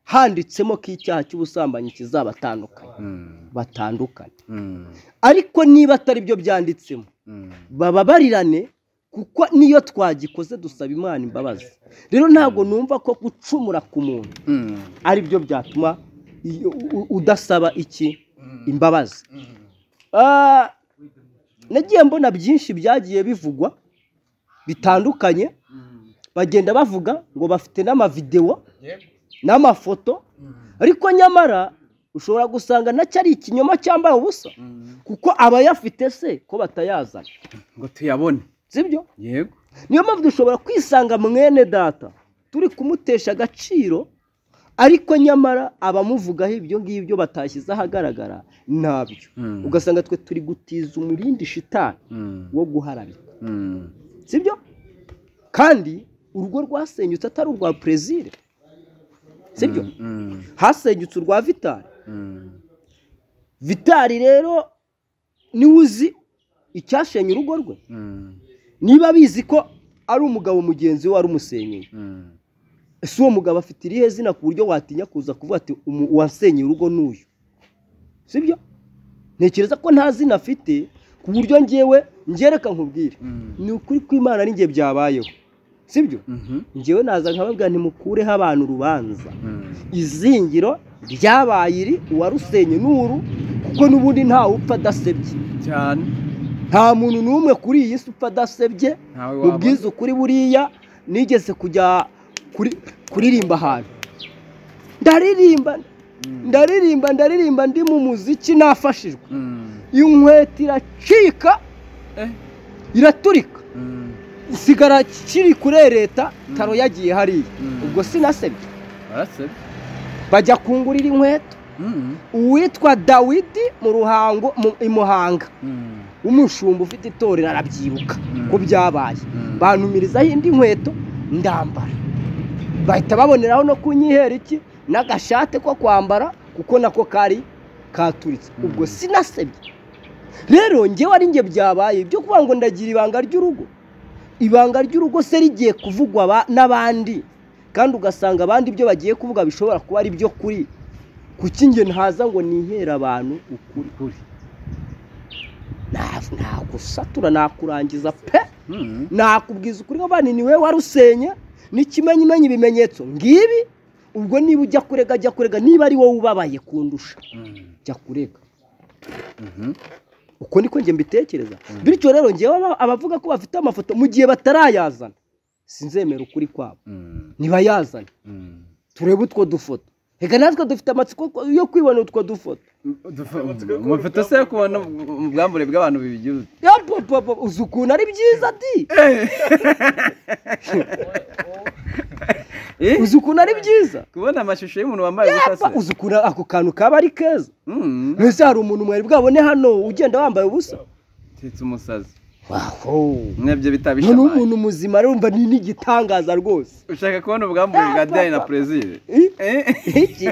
handitsemo ko icyaha cy'ubusambanyi kizabatandukanya mm, batandukanye mm, ariko niba atari byo byanditsemo mm. bababarirane kuko niyo twagikoze dusaba imana imbabazi rero ntabwo numva ko gucumura ku muntu Mm, ari byo byatuma iyo- u- udasaba iki imbabazi Ah, nagiye mbona byinshi byagiye bivugwa bitandukanye bagenda bavuga ngo bafite n'amavidewo n'amafoto ariko nyamara ushobora gusanga nacyo ari ikinyoma cyambaye ubusa kuko abayafite se ko batayazana ngo tuyabone sibyo yego niyo mpamvu dushobora kwisanga mwene data turi kumutesha agaciro ariko nyamara abamuvugaho ibyo ngibyo batashyize ahagaragara ntabyo Mm. ugasanga twe turi gutiza umurindi shitani Mm. wo guharabika Mm. sibyo kandi urwo rwasenyutse atari urwa perezire sibyo Mm. hasenyutse urwa vitari Mm. vitari rero niwe uzi icyashenye urugo rwe Mm. niba abizi ko ari umugabo mugenzi we wari umusenyeye Mm. ese uwo mugabo afite irihe zina ku buryo watinya kuza kuvuga ati "Umu- uwasenyeye urugo n'uyu sibyo ntekereza ko nta zina afite ku buryo ngewe ngereka nkubwire Mm. ni ukuri kw'imana n'ingihe byabayeho sibyo Mhm. ngewe naza nkababwira ntimukureho abantu urubanza Mm. izingiro ryabaye iri uwarusenye n'uru kuko n'ubundi ntawe upfa adasebye cyane nta muntu n'umwe kuri iyi si upfa adasebye ntawe mu wabona bwiza ukuri buriya nigeze kujya kuri- kuririmba ahantu ndaririmba Mm. ndaririmba ndaririmba ndi mu muziki nafashijwe Mm. inkweto iracika Eh. iraturika Mm. nsigara kiri kurereta Mm. taro yagiye hariya Mm. ubwo sinasebye barasebye bajya kungurira inkweto Mm. uwitwa dawidi mu ruhango mu- i muhanga Mm. umushumba ufite itorero arabyibuka Mm. ko byabaye Mm. bantumirizaho indi nkweto ndambara bahita baboneraho no kunyihera iki n'agashate ko kwambara kuko nako kari katuritse Mm. ubwo sinasebye rero ngewe ari nge byabaye ibyo kuvuga ngo ndagira ibanga ry'urugo ibanga ry'urugo se rigiye kuvugwa aba- n'abandi kandi ugasanga abandi ibyo bagiye kuvuga bishobora kuba ari byo kuri kuki nge ntaza ngo nihere abantu ukuri ukuri Nta- nagusatura nakurangiza pe Mm. nakubwiza ukuri ngo bani ni wowe warusenye n'ikimenyimenyi ibimenyetso ngibi ubwo niba ujya kurega jya kurega niba ari wowe ubabaye kundusha Mm. jya kurega Mhm. uko niko njye mbitekereza bityo rero ngewe aba- abavuga ko bafite amafoto mu gihe batarayazana sinzemera ukuri kwabo Mm. ntibayazane Mm. turebe utwo dufoto reka natwe dufite amatsiko yo kwibona utwo dufoto amafoto se yo kubona ubwambure bw'abantu bibigira yapapapa uzi ukuntu ari byiza di uzi ukuntu ari byiza kubona amashusho y'umuntu wambaye ubusa se Pa, uzi ukuntu ako kantu kaba ari keza Mm. mbese hari umuntu mwari bwabone hano ugenda wambaye ubusa tetse umusazi waho mwebyo bitabisha noneho amazi. umuntu muzima rumva ni n'igitangaza rwose ushaka kubona ubwambure bwa diane na perezire Eh? Eh? Iki?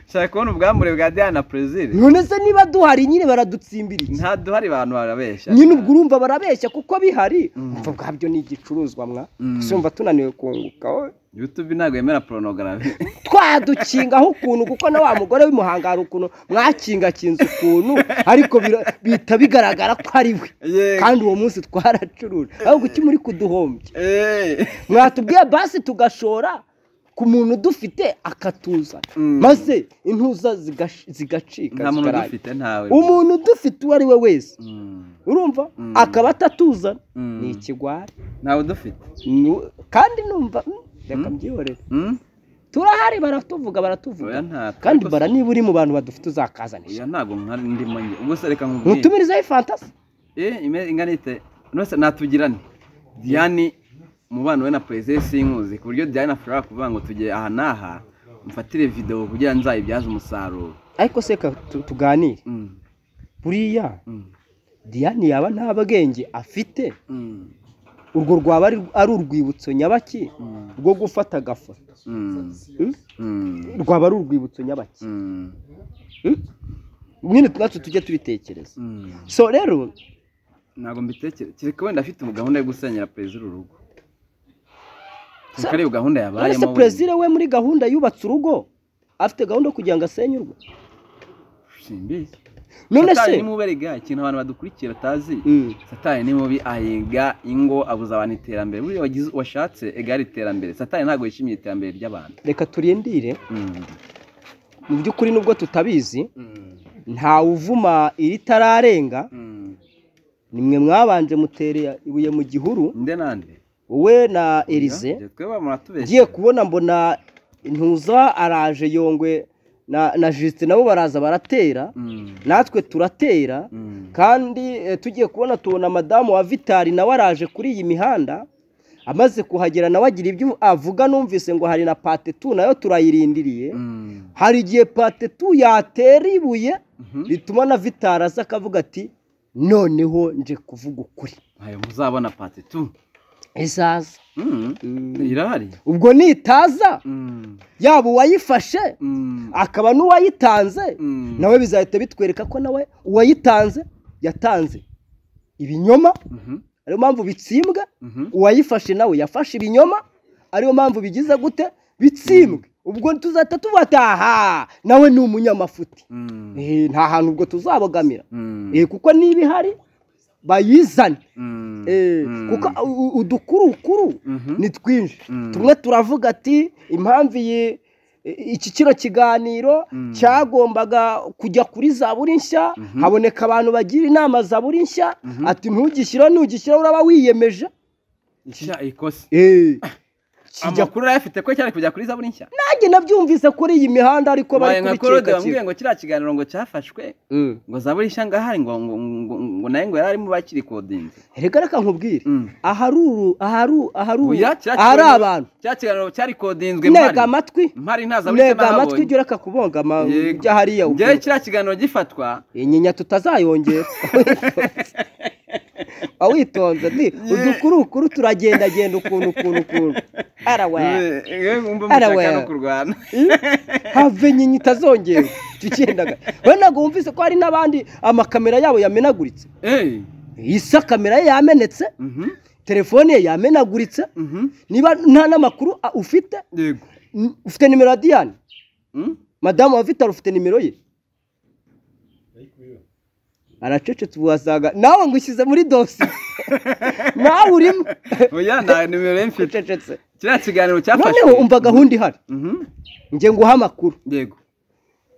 ushaka kubona ubwambure bwa diane na perezire none se niba duhari nyine baradutsimbira iki nta duhari abantu barabeshya nyine ubwo urumva barabeshya kuko bihari Mm. umva bwabyo ni igicuruzwa mwa Mm. sumva tunaniwe kunguka wowe. youtube ntabwo yemera porunogarafi twadukingaho ukuntu kuko na wa mugore w'imuhanga hari ukuntu mwakingakinze ukuntu ariko bira- bihita bigaragara ko ari we kandi uwo munsi twaracuruje ahubwo kuki muri kuduhombya mwatubwiye basi tugashora ku muntu dufite akatuzana Mm. maze intuza zigash- zigacika nta muntu zikarara. udufite ntawe umuntu dufite uwo ari we wese Mm. urumva Mm. akaba atatuzana Mm. ni ikigwari ntawe udufite Nu- kandi numva mm, reka mbyihorere Mm? turahari baratuvuga baratuvuga oya ntabwo kandi bara niba uri mu bantu badufite uzakazanisha oya ntabwo nkari ndimo njye ubwo se reka nkubwire mutumirizaho ifantasi Eh, ime- ingana ite nose natugirane diane umubano we na perezida sinkuzi ku buryo diane ashobora kuvuga ngo tujye aha n'aha mfatire videwo kugira ngo nzayibyaze umusaruro ariko se ka tu- tuganire Mm, buriya mm, diane yaba nta bwenge afite mm, urwo rwaba ari- ari urwibutso nyabaki mm, rwo gufata agafoto mm, Mm? mm, rwaba ari urwibutso nyabaki mm, Mm? nyine natwe tujye tubitekereza mm. so rero ntabwo mbitekereza kereka wenda afite gahunda yo gusenyera perezida urugo Sa- kuko ariyo gahunda uretse yabayemo perezida we muri gahunda yubatse urugo afite gahunda yo kugira ngo asenye urugo simbizi none se satani ni mubi erega ikintu abantu badukurikira atazi Mm. satani ni mubi ahiga ingo abuza abantu iterambere buriya wagize- washatse ega ari iterambere satani ntabwo yishimiye iterambere ry'abantu reka turindire Mm. mu by'ukuri nubwo tutabizi Mm. ntawe uvuma iritararenga Mm. nimwe mwabanje mutera ibuye mu gihuru nde nande wowe na elize ngiye kubona mbona ntuza araje yongwe na na jisite nabo baraza baratera natwe turatera kandi eh, tugiye kubona tubona madamu wa vitari nawe araje kuri iyi mihanda amaze kuhagera nawe agira ibyo avuga numvise ngo hari na patetu nayo turayirindiriye hari igihe patetu yatera ibuye rituma na vitari aza akavuga ati noneho nje kuvuga ukuri ntayo muzabona pati tu izaza irahari ubwo nitaza yaba uwayifashe akaba n'uwayitanze nawe bizahita bitwereka ko nawe uwayitanze yatanze ibinyoma ariyo mpamvu bitsimbwa uwayifashe nawe yafashe ibinyoma ariyo mpamvu bigize gute bitsimbwe ubwo tuzahita tuvuga ati aha nawe ni umunyamafuti Eh, nta hantu ubwo tuzabogamira Eh, kuko niba ihari bayizane Eh, kuko u- u- udukurukuru Mhm. ni twinshi Mm. tumwe turavuga ati impamvu iyi i- iki kino kiganiro cyagombaga kujya kuri zaburi nshya haboneka abantu bagira inama zaburi nshya ati ntugishyira nugishyira uraba wiyemeje nshya ikosi Eh, kijya amakuru arayafite ko cyari kujya kuri zaburi nshya nanjye nabyumvise kuri iyi mihanda ariko bari baye nka korode kubicika bamubwiye ngo kiriya kiganiro ngo cyafashwe Mm. ngo zaburi nshya ngahari ngo ngo ngo ngo nayo ngo yari arimo bakirikodinze reka reka nkubwire Mm. ahari uru ahari ahari uru- Oya, kiriya ahari kiganiro- abantu kiriya kiganiro cyarikodinzwe ntega amatwi mpari nta zaburi nshya ntega amatwi nahabonye ujye ureka kubongama Yego. ujya hariya ngewe kiriya kiganiro gifatwa inyinya tutazayongera awitonze ndi udukurukuru turagendagenda ukuntu ukuntu ukuntu arawe yewe wumva Ara mushaka we. no kurwana have inyinya itazongera tugendaga we ntabwo wumvise ko hari n'abandi amakamera yabo yamenaguritse eee isa kamera ye yamenetse telefone ye yamenaguritse niba nta n'amakuru a- ufite yego n- ufite nimero ya diyane Mm? madamu wa vitari ufite nimero ye aracecetse ubu wasaga nawe ngo ushyize muri dosiye nawe urimo oya nta nimero ye mfite ucecetse kiriya kiganiro cyafashwe noneho umva gahunda ihari Mhm. nge nguha amakuru yego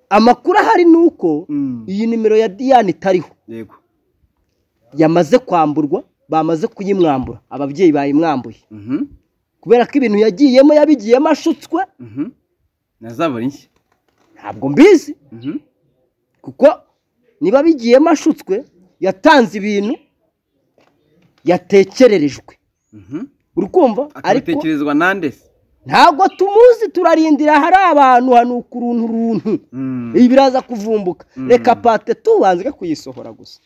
amakuru ahari ni uko Mm. iyi nimero ya diyane itariho yego yamaze kwamburwa bamaze kuyimwambura ababyeyi bayimwambuye Mhm. kubera ko ibintu yagiyemo yabigiyemo ashutswe Mhm. na zaburi nshya ntabwo mbizi Mhm. kuko niba bigiyemo ashutswe yatanze ibintu yatekererejwe Mhm. urukumva ariko akabitekerezwa nande se ntabwo tumuzi turarindira hari abantu hanuka uruntu runtu Mm. ibi biraza kuvumbuka reka pate tubanze kuyisohora gusa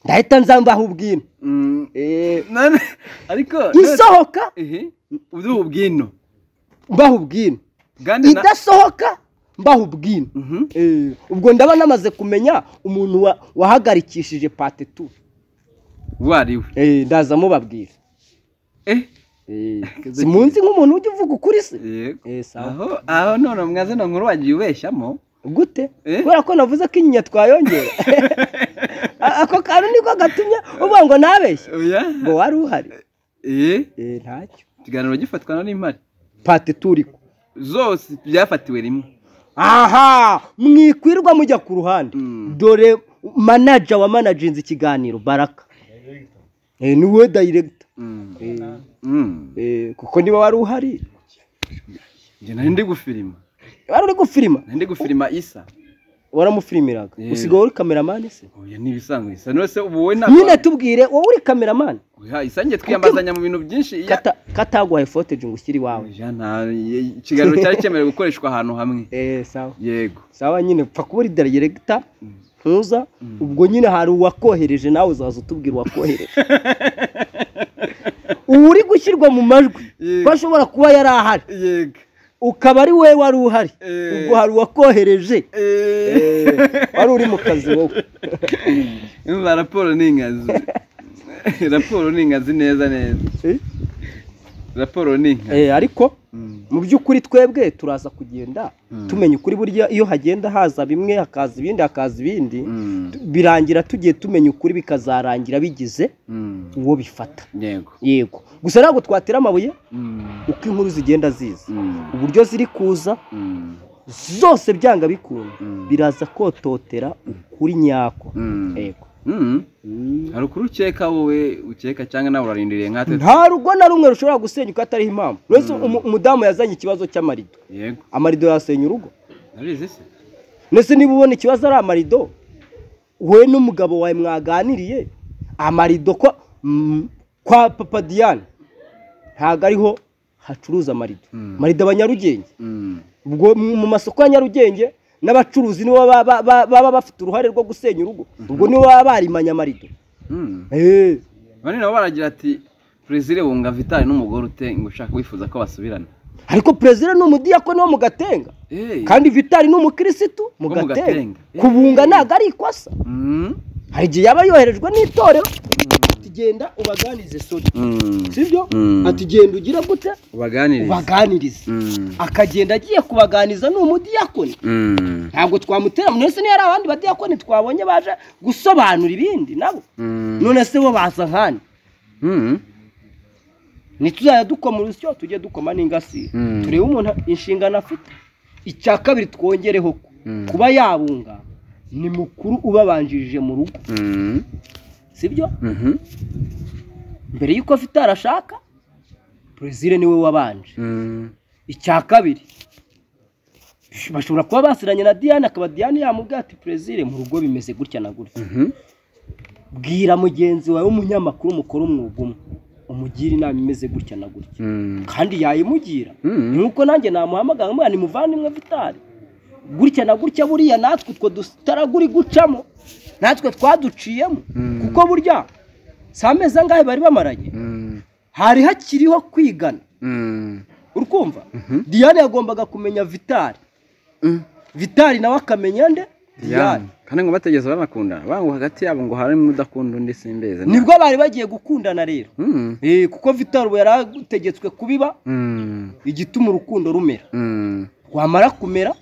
ndahita nzambaho ubwino Mm. Eh, None- ariko isohoka ehe uduha ubwino mbaho ubwino kandi na idasohoka mbaho ubwino Mhm. Eh, ubwo ndaba namaze kumenya umuntu wa- wahagarikishije pate tu uwo ari we Eh, ndaza mubabwira Eh, Eh, simunzi nk'umuntu ujya uvuga ukuri se yego Eh, sawa. aho aho none mwazina nkuru wagiye ubeshyamo gute Eh? kubera ko navuze ko inyinya twayongera A- ako kantu niko gatumye uvuga ngo ntabeshye oya ngo wari uhari eee Eh, ntacyo ikiganiro gifatwa na n'impari pate turiko zose byafatiwe rimwe aha mwikwirwa mujya ku ruhande Mm. dore manaja wa manajinze ikiganiro baraka Eh, ni wowe dayiregita kuko niba wari uhari njye nari ndi gufilima wari uri gufilima nari ndi gufilima isa waramufilimiraga Yego. usigaye uri kameramani se oya n'ibisanzwe isa nose ubu wowe nyine ntabwo tubwire wowe uri kameramani Oya, isa njye twiyambazanya mu bintu byinshi iya- Kata- kataguhaye foteji ngo ushyire iwawe Oya, nta- ye- ikiganiro cyari cyemerewe gukoreshwa ahantu hamwe Eh, sawa yego sawa nyine pfa kuba uri dayiregita ntuza ubwo nyine hari uwakohereje nawe uzaza utubwira uwakohereje uba uri gushyirwa mu majwi Yego. ko ashobora kuba yari ahari yego ukaba ari wowe wari uhari Eh. ubwo hari uwakohereje Eh, Eh, wari uri mu kazi wowe umva raporo ni inkazi raporo ni inkazi neza neza Eh? raporo ni inkazi Eh, ariko Mm. mu by'ukuri twebwe turaza kugenda Mm. tumenya ukuri burya iyo hagenda haza bimwe hakaza ibindi hakaza ibindi Mm, tu- birangira tugiye tumenya ukuri bikazarangira bigize mm, uwo bifata yego yego gusa ntabwo twatera amabuye Mm, uko inkuru zigenda ziza mm, uburyo ziri kuza mm, zose byanga bikunda Mm. biraza kototera ukuri nyako mm. yego Mm. hari ukuri ukeka wowe ukeka cyangwa nawe urarindiriye nkatwe nta rugo na rumwe rushobora gusenyuka atariho impamvu uretse umu- umudamu yazanye ikibazo cy'amarido yego amarido yasenya urugo narizi se ndetse niba ubona ikibazo ari amarido wowe n'umugabo wawe mwaganiriye amarido kwa, mm, kwa papa diane ntabwo ariho hacuruza amarido Mm. amarido aba nyarugenge Mm. ubwo mu mu masoko ya nyarugenge n'abacuruzi nibo baba- baba baba bafite uruhare rwo gusenya urugo ubwo nibo baba barimanye amarido Mm. Eh, bane nabo baragira ati perezida wunga vitali n'umugore ute ngo ushaka wifuza ko basubirana ariko perezida ni umudiyakoni wo mu gatenga Eh. kandi vitali ni umukirisitu mu Wo mu gatenga Gatenga. kubunga ntabwo ari ikosa Mm. hari igihe yaba yoherejwe n'itorero tugenda ubaganirize sodi Mm. sibyo Mm. ati genda ugire gute ubaganirize ubaganirize Mm. akagenda agiye kubaganiza ni umudiyakoni Mm. ntabwo twamutera none se niyo hari abandi badiyakoni twabonye baje gusobanura ibindi nabo Mm. none se bo baza nkani Mm. ntituzajya dukoma urusyo tujye dukoma n'ingasire Mm. turebe umuntu inshingano afite icya kabiri twongereho ko Mm. kuba yabunga ni mukuru ubabanjirije mu rugo Mm. sibyo Mhm. mbere y'uko afite arashaka perezida niwe wabanje Mm. icya kabiri bashobora kuba basiranye na diane akaba diane yamubwira ati perezida mu rugo bimeze gutya na gutya Mhm. bwira mugenzi wawe w'umunyamakuru mukora umwuga umwe umugire inama imeze gutya na gutya Mm. kandi yayimugira Mm. ni nk'uko nanjye namuhamagara mwana nimuvandimwe vitari gutya na gutya buriya natwe utwo dutaraguri gucamo natwe twaduciyemo Mm. kuko burya si amezi angahe bari bamaranye Mm. hari hakiriho kwigana Mm. urumva diane yagombaga kumenya vitari Mm. vitari nawe akamenya nde Diane. diane kandi ngo bategeze banakundana bangu hagati yabo ngo harimo udakunda undi simbeze nibwo bari bagiye gukundana rero Mm. Eh, kuko vitari ubu yari ategetswe kubiba Mm. igituma urukundo rumera Mm. rwamara kumera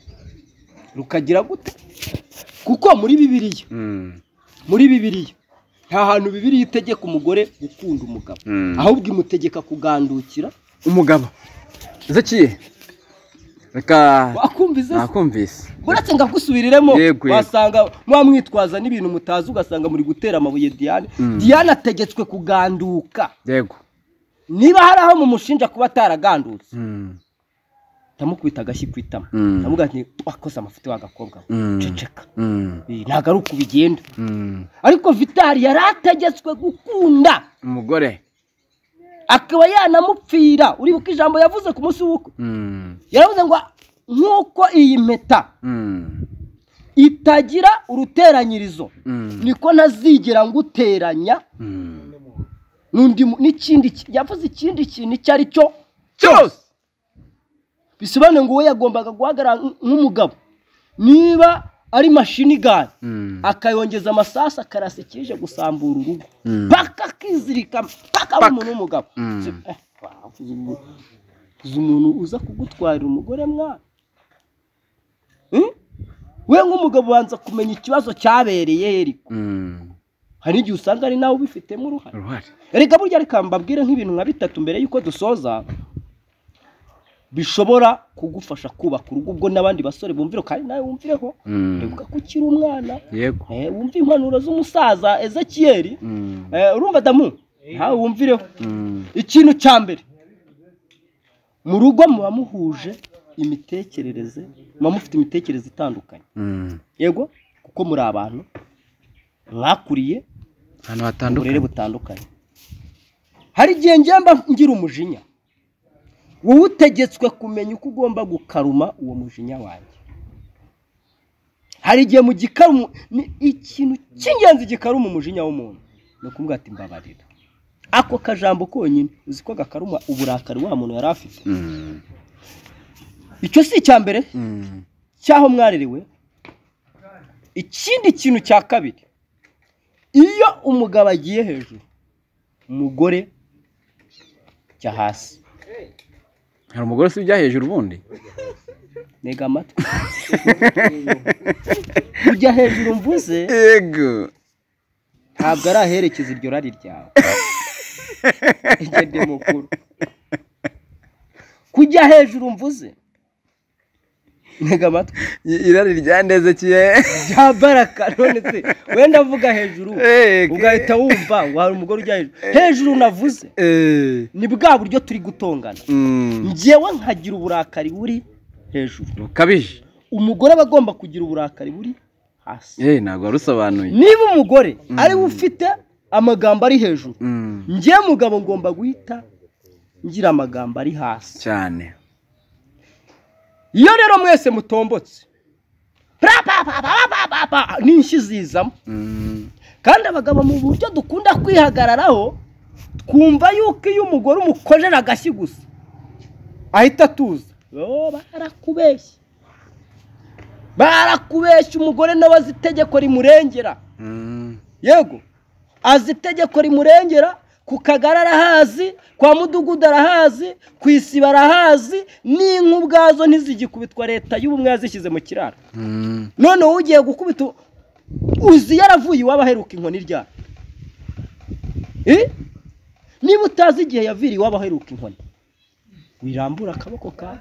rukagira gute kuko muri bibiliya Mm. muri bibiliya nta hantu bibiliya itegeka umugore gukunda umugabo Mm. ahubwo imutegeka kugandukira umugabo zekiye reka wakumviza se? nakumvise uretse ngo akusubiriremo Yego, yego. wasanga mwamwitwaza n'ibintu mutazi ugasanga muri gutera amabuye diane Mm. diane ategetswe kuganduka yego niba hari aho mumushinja kuba ataragandutse Mm. ndamukubita agashyi ku itama Mm. ndamuga nti wakoze amafuti w'agakobwa we Mm. ceceka Mm. Eh, ntabwo ari uko bigenda Mm. ariko vitari yari ategetswe gukunda umugore akaba yanamupfira uribuka ijambo yavuze ku munsi w'ubukwe Mm. yaravuze ngo nk'uko iyi mpeta Mm. itagira uruteranyirizo Mm. niko ntazigera nguteranya Mm. n'undi mu- n'ikindi ki- yavuze ikindi kintu icyo ari cyo cyose bisobanuye ngo we yagombaga guhagarara nk- nk'umugabo niba ari mashini igare Mm. akayongeza amasasu akarasa ikije gusambura urugo Mm. paka akizirika paka ari umuntu w'umugabo Mm. Si- eh, wavuze umu- uzi umuntu uza kugutwarira umugore mwana Hmm? we nk'umugabo ubanza kumenya ikibazo cyabereye he ariko Mm. hari igihe usanga ari nawe ubifitemo uruhare uruhare erega burya reka mbabwire nk'ibintu nka bitatu mbere y'uko dusoza bishobora kugufasha kubaka urugo ubwo n'abandi basore bumvire kandi nawe wumvireho Mm. uvuga ko ukiri umwana yego eh, wumve impanuro z'umusaza ezekiyeli Mm. eh, urumva damu nawe wumvireho Mm. ikintu cya mbere mu rugo muba muhuje imitekerereze muba mufite imitekerereze itandukanye Mm. yego kuko muri abantu mwakuriye ahantu uburere hatandukanye butandukanye hari igihe ngemba ngira umujinya wowe utegetswe kumenya uko ugomba gukaruma uwo mujinya wanjye hari igihe mu gikarumu ni ikintu cy'ingenzi gikaruma umujinya w'umuntu ni ukuvuga ati mbabarira ako kajambo konyine uzi ko gakaruma uburakari wa muntu yari afite Mm. icyo si icya mbere Mm. cy'aho mwarerewe ikindi kintu cya kabiri iyo umugabo agiye hejuru umugore jya hasi hari umugore si ujya hejuru ubundi ntega amatwi ujya hejuru mvuze yego ntabwo ari aherekeza iryo rari ryawe igende mukuru kujya hejuru mvuze ntega amatwi irari ryandezekeye bya baraka none se wenda avuga hejuru ugahita wumva ngo hari umugore ujya hejuru hejuru navuze ni bwa buryo turi gutongana njyewe nkagira uburakari buri hejuru bukabije umugore aba agomba kugira uburakari buri hasi yewe ntabwo warusobanuye niba umugore ariwe ufite amagambo ari hejuru njyewe mugabo ngomba guhita ngira amagambo ari hasi cyane iyo rero mwese mutombotse prapapapapapapa n'inshyi zizamo kandi abagabo mu buryo dukunda kwihagararaho twumva yuko iyo umugore umukorera agashyi gusa ahita atuza Yoo, barakubeshya barakubeshya umugore nawe azi itegeko rimurengera yego azi itegeko rimurengera ku kagari arahazi kwa mudugudu arahazi ku isiba arahazi n'inka ubwazo ntizigikubitwa leta y'ubumwe yazishyize mu kiraro none wowe ugiye gukubita u- uzi yaravuye iwabo aheruka inkoni ryari Eh? niba utazi igihe yaviriye iwabo aheruka inkoni wirambura akaboko kawe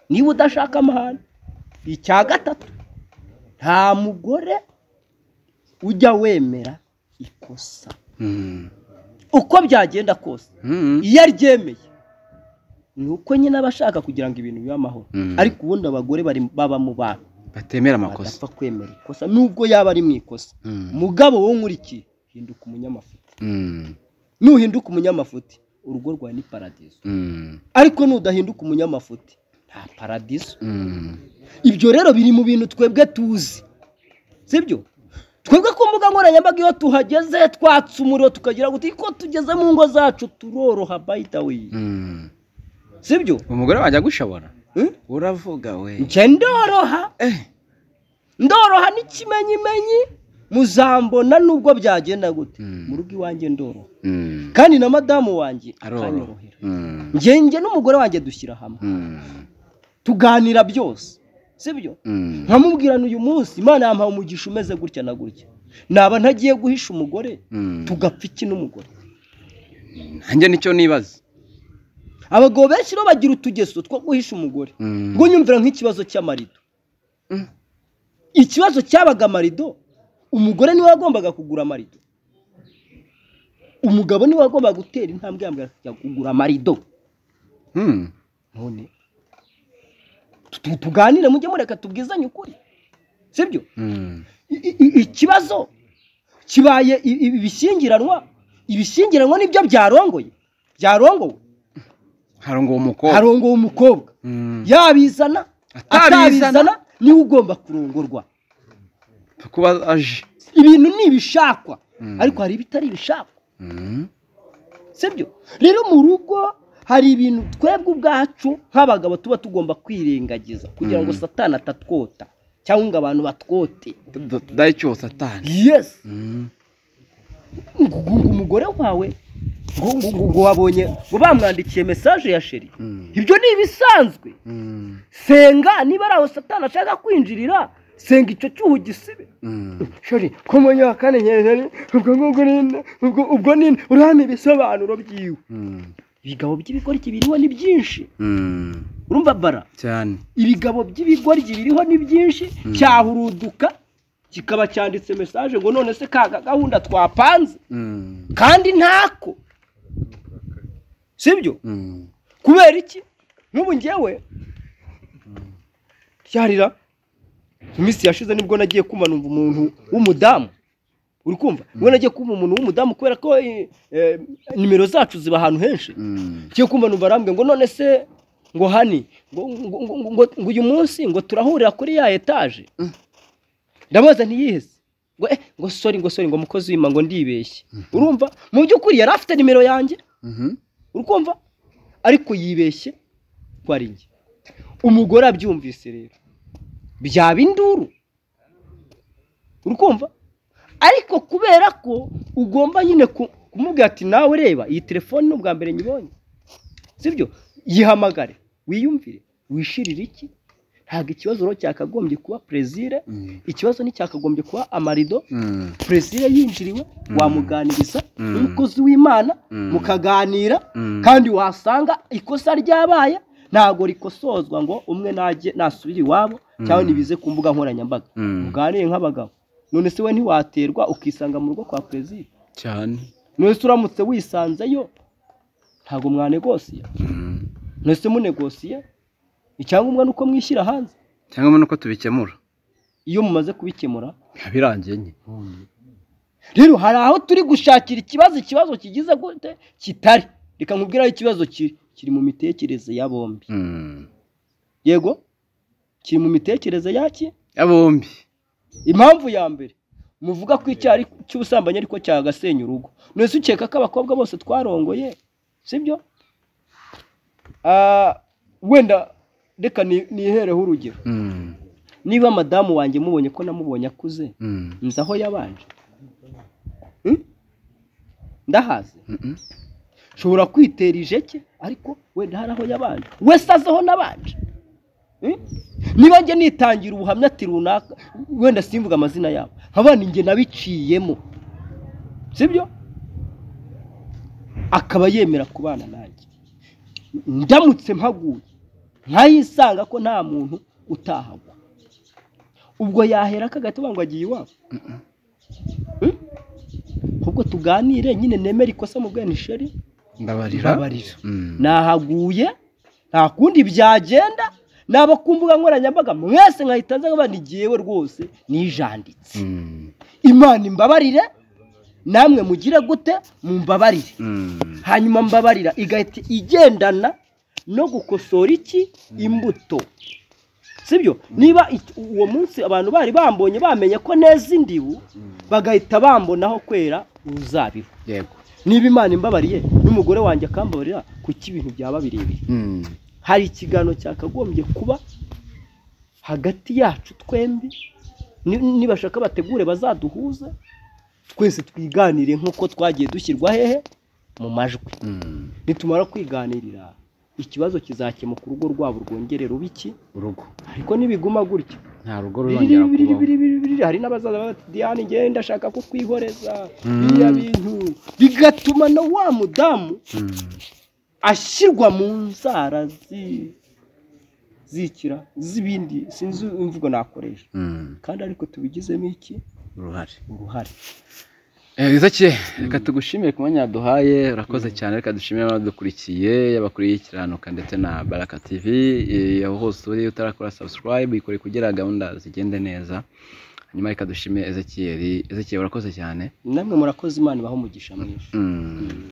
niba udashaka amahane icya gatatu nta mugore ujya wemera ikosa uko byagenda kose iyo aryemeye ni uko nyine aba ashaka kugira ngo ibintu bibe amahoro Mm. ariko ubundi abagore bari- baba mu bantu batemera amakosa badapfa kwemera ikosa nubwo yaba ari mu ikosa mugabo wowe nkurikiye hinduka umunyamafuti nuhinduka umunyamafuti urugo rwawe ni paradizo ariko nudahinduka umunyamafuti nta paradizo ibyo rero biri mu bintu twebwe tuzi sibyo twebwe ku mbuga nkoranyambaga iyo tuhageze twatse umuriro tukagira ngo ko tugeze mu ngo zacu turoroha bayitawe sibyo umugore wanjye agushobora Hmm? uravuga we njye ndoroha ndoroha n'ikimenyimenyi muzambona nubwo byagenda gute Mm. mu rugo iwanjye ndoroha Mm. kandi na madamu wanjye aroroha akanyorohera Mm. njye njye n'umugore wanjye dushyira hamwe Mm. tuganira byose sibyo Mm. nkamubwirana uyu munsi imana yampaye umugisha umeze gutya na gutya naba ntagiye guhisha umugore Mm. tugapfa iki n'umugore nanjye nicyo nibaza abagabo benshi rero bagira utugeso two guhisha umugore Mm. ubwo nyumvira nk'ikibazo cy'amarido Mm. ikibazo cyabaga amarido umugore niwe wagombaga kugura amarido umugabo niwe wagombaga gutera intambwe yambwira kujya kugura amarido Mm. none tu- tuganire mujye mureka tubwizanye ukuri sibyo Mm. I- i- ikibazo kibaye i- i- ibishyingiranwa ibishyingiranwa nibyo byarongoye byarongowe harongo uwo mukobwa harongowe umukobwa Mm. yabizana Atabizana. atabizana niwe ugomba kurongorwa kuba aje ibintu ni ibishakwa Mm. ariko hari ibitari ibishakwa Mm. sibyo rero mu rugo hari ibintu twebwe ubwacu nk'abagabo tuba tugomba kwirengagiza kugira ngo Mm. satani atatwota cyangwa ngo abantu batwote tudahe cyo satani yesi Mm. ngo ngo umugore wawe ngo ngo ngo- ngo wabonye ngo bamwandikiye mesaje ya sheri Mm. ibyo ni ibisanzwe Mm. senga niba ari aho satani ashaka kwinjirira senga icyo cyuho gisibe Mm. sheri ko mu wa kane nyeri ubwo ngubwo ninde ubwo ubwo ninde urahana ibisobanuro byiwe Mm. ibigabo by'ibigoryi biriho ni byinshi Mm. urumva bara cyane ibigabo by'ibigoryi biriho ni byinshi cyahuruduka kikaba cyanditse mesaje ngo none se ka gahunda twapanze Mm. kandi ntako sibyo Mm. kubera iki nk'ubu ngewe ryarira iminsi yashize nibwo nagiye kumva numva umuntu w'umudamu uri kumva ubwo nagiye kumva umuntu w'umudamu kubera ko eh, eh, nimero zacu ziba ahantu henshi Mm. ngiye kumva numva arambwira ngo none se ngo hani ngo ngo- ngo- ngo- ngo- ngo uyu munsi ngo turahurira kuri ya etaje ndamubaza ntiyiheze ngo eh ngo sori ngo sori ngo mukozi wima ngo ndibeshye urumva mu by'ukuri yari afite nimero yanjye Mhm. urukumva ariko yibeshye ko ari njye umugore abyumvise rero byaba induru urukumva ariko kubera ko ugomba nyine ku- kumubwira ati nawe reba iyi telefoni ni ubwa mbere nyibonye sibyo yihamagare wiyumvire wishirire iki ntabwo ikibazo rero cyakagombye kuba perezire Mm. ikibazo nticyakagombye kuba amarido Mm. perezida yinjiriwe wamuganiriza Mm. n'umukozi w'imana Mm. mukaganira Mm. kandi wasanga ikosa ryabaye ntabwo rikosozwa ngo umwe najye nasubire iwabo cyangwa nibize ku mbuga nkoranyambaga Mm. muganire nk'abagabo none se we ntiwaterwa ukisanga mu rugo kwa perezida cyane none se uramutse wisanzeyo ntabwo mwanegosiye Mm. none se munegosiye icyangombwa ni uko mwishyira hanze cyangwa mbona uko tubikemura iyo mumaze kubikemura biba birangiye nye rero hari aho turi gushakira ikibazo ikibazo kigize gute kitari reka nkubwire aho ikibazo kiri kiri mu mitekerereze ya bombi Mm. yego kiri mu mitekerereze yaki ya bombi impamvu ya mbere muvuga ko icyaha ari- cy'ubusambanyi ariko cyagasenya urugo none se ukeka ko abakobwa bose twarongoye sibyo Ah, wenda reka ni- nihereho urugero Mm. niba madamu wanjye mubonye ko namubonye akuze Mm. nzi aho yabanje Hmm? ndahazi Mm-mm. nshobora kwitera ijeke ariko wenda hari aho yabanje wese azi aho nabanje Hmm? niba njye nitangira ubuhamya ati runaka wenda simvuga amazina yabo nkabana njye nabiciyemo sibyo akaba yemera kubana nanjye ndamutse mpaguye nkayisanga ko nta muntu utahagwa ubwo yahera akagatuba ngo agiye iwabo Hmm? ahubwo tuganire nyine nemere ikosa mu bwene isheri ndabarira mbabarira Mm. nahaguye nta kundi byagenda nabo ku mbuga nkoranyambaga mwese nkahita nza nkaba ntigiyewe rwose nijanditse Mm. imana imbabarire namwe mugire gute mumbabarire Mm. hanyuma mbabarira igahita igendana no gukosora iki imbuto sibyo niba it- uwo munsi abantu bari bambonye bamenye ko neza indibu bagahita bambonaho kwera uruzabibu yego niba imana imbabariye n'umugore wanjye akambabarira kuki ibintu byaba birebire Mm. hari ikiganiro cyakagombye kuba hagati yacu twembi Ni- nibashaka bategure bazaduhuze twese twiganire nk'uko twagiye dushyirwa hehe mu majwi Mm. nitumara kwiganirira ikibazo kizakemuka urugo rwabo rwongere ruba iki urugo ariko nibiguma gutyo nta rugo biriri rurongera biriri kubaho biriri biriri, hari n'abazaza bati diane ngende ndashaka kukwihoreza Mm. biriya bintu bigatuma na wa mudamu Mm. ashyirwa mu nzara zi- zikira z'ibindi sinzi imvugo nakoresha Mm. kandi ariko tubigizemo iki uruhare uruhare Izakiye reka tugushimire ku mwanya duhaye urakoze cyane reka dushimire abadukurikiye abakuriye ikiranuka ndetse na baraka tv eh, aho hose uri utarakora subscribe ikore kugira gahunda zigende neza hanyuma reka dushimire ezekiyeri ezekiyeri urakoze cyane namwe murakoze imana ibaho umugisha mwinshi Mm.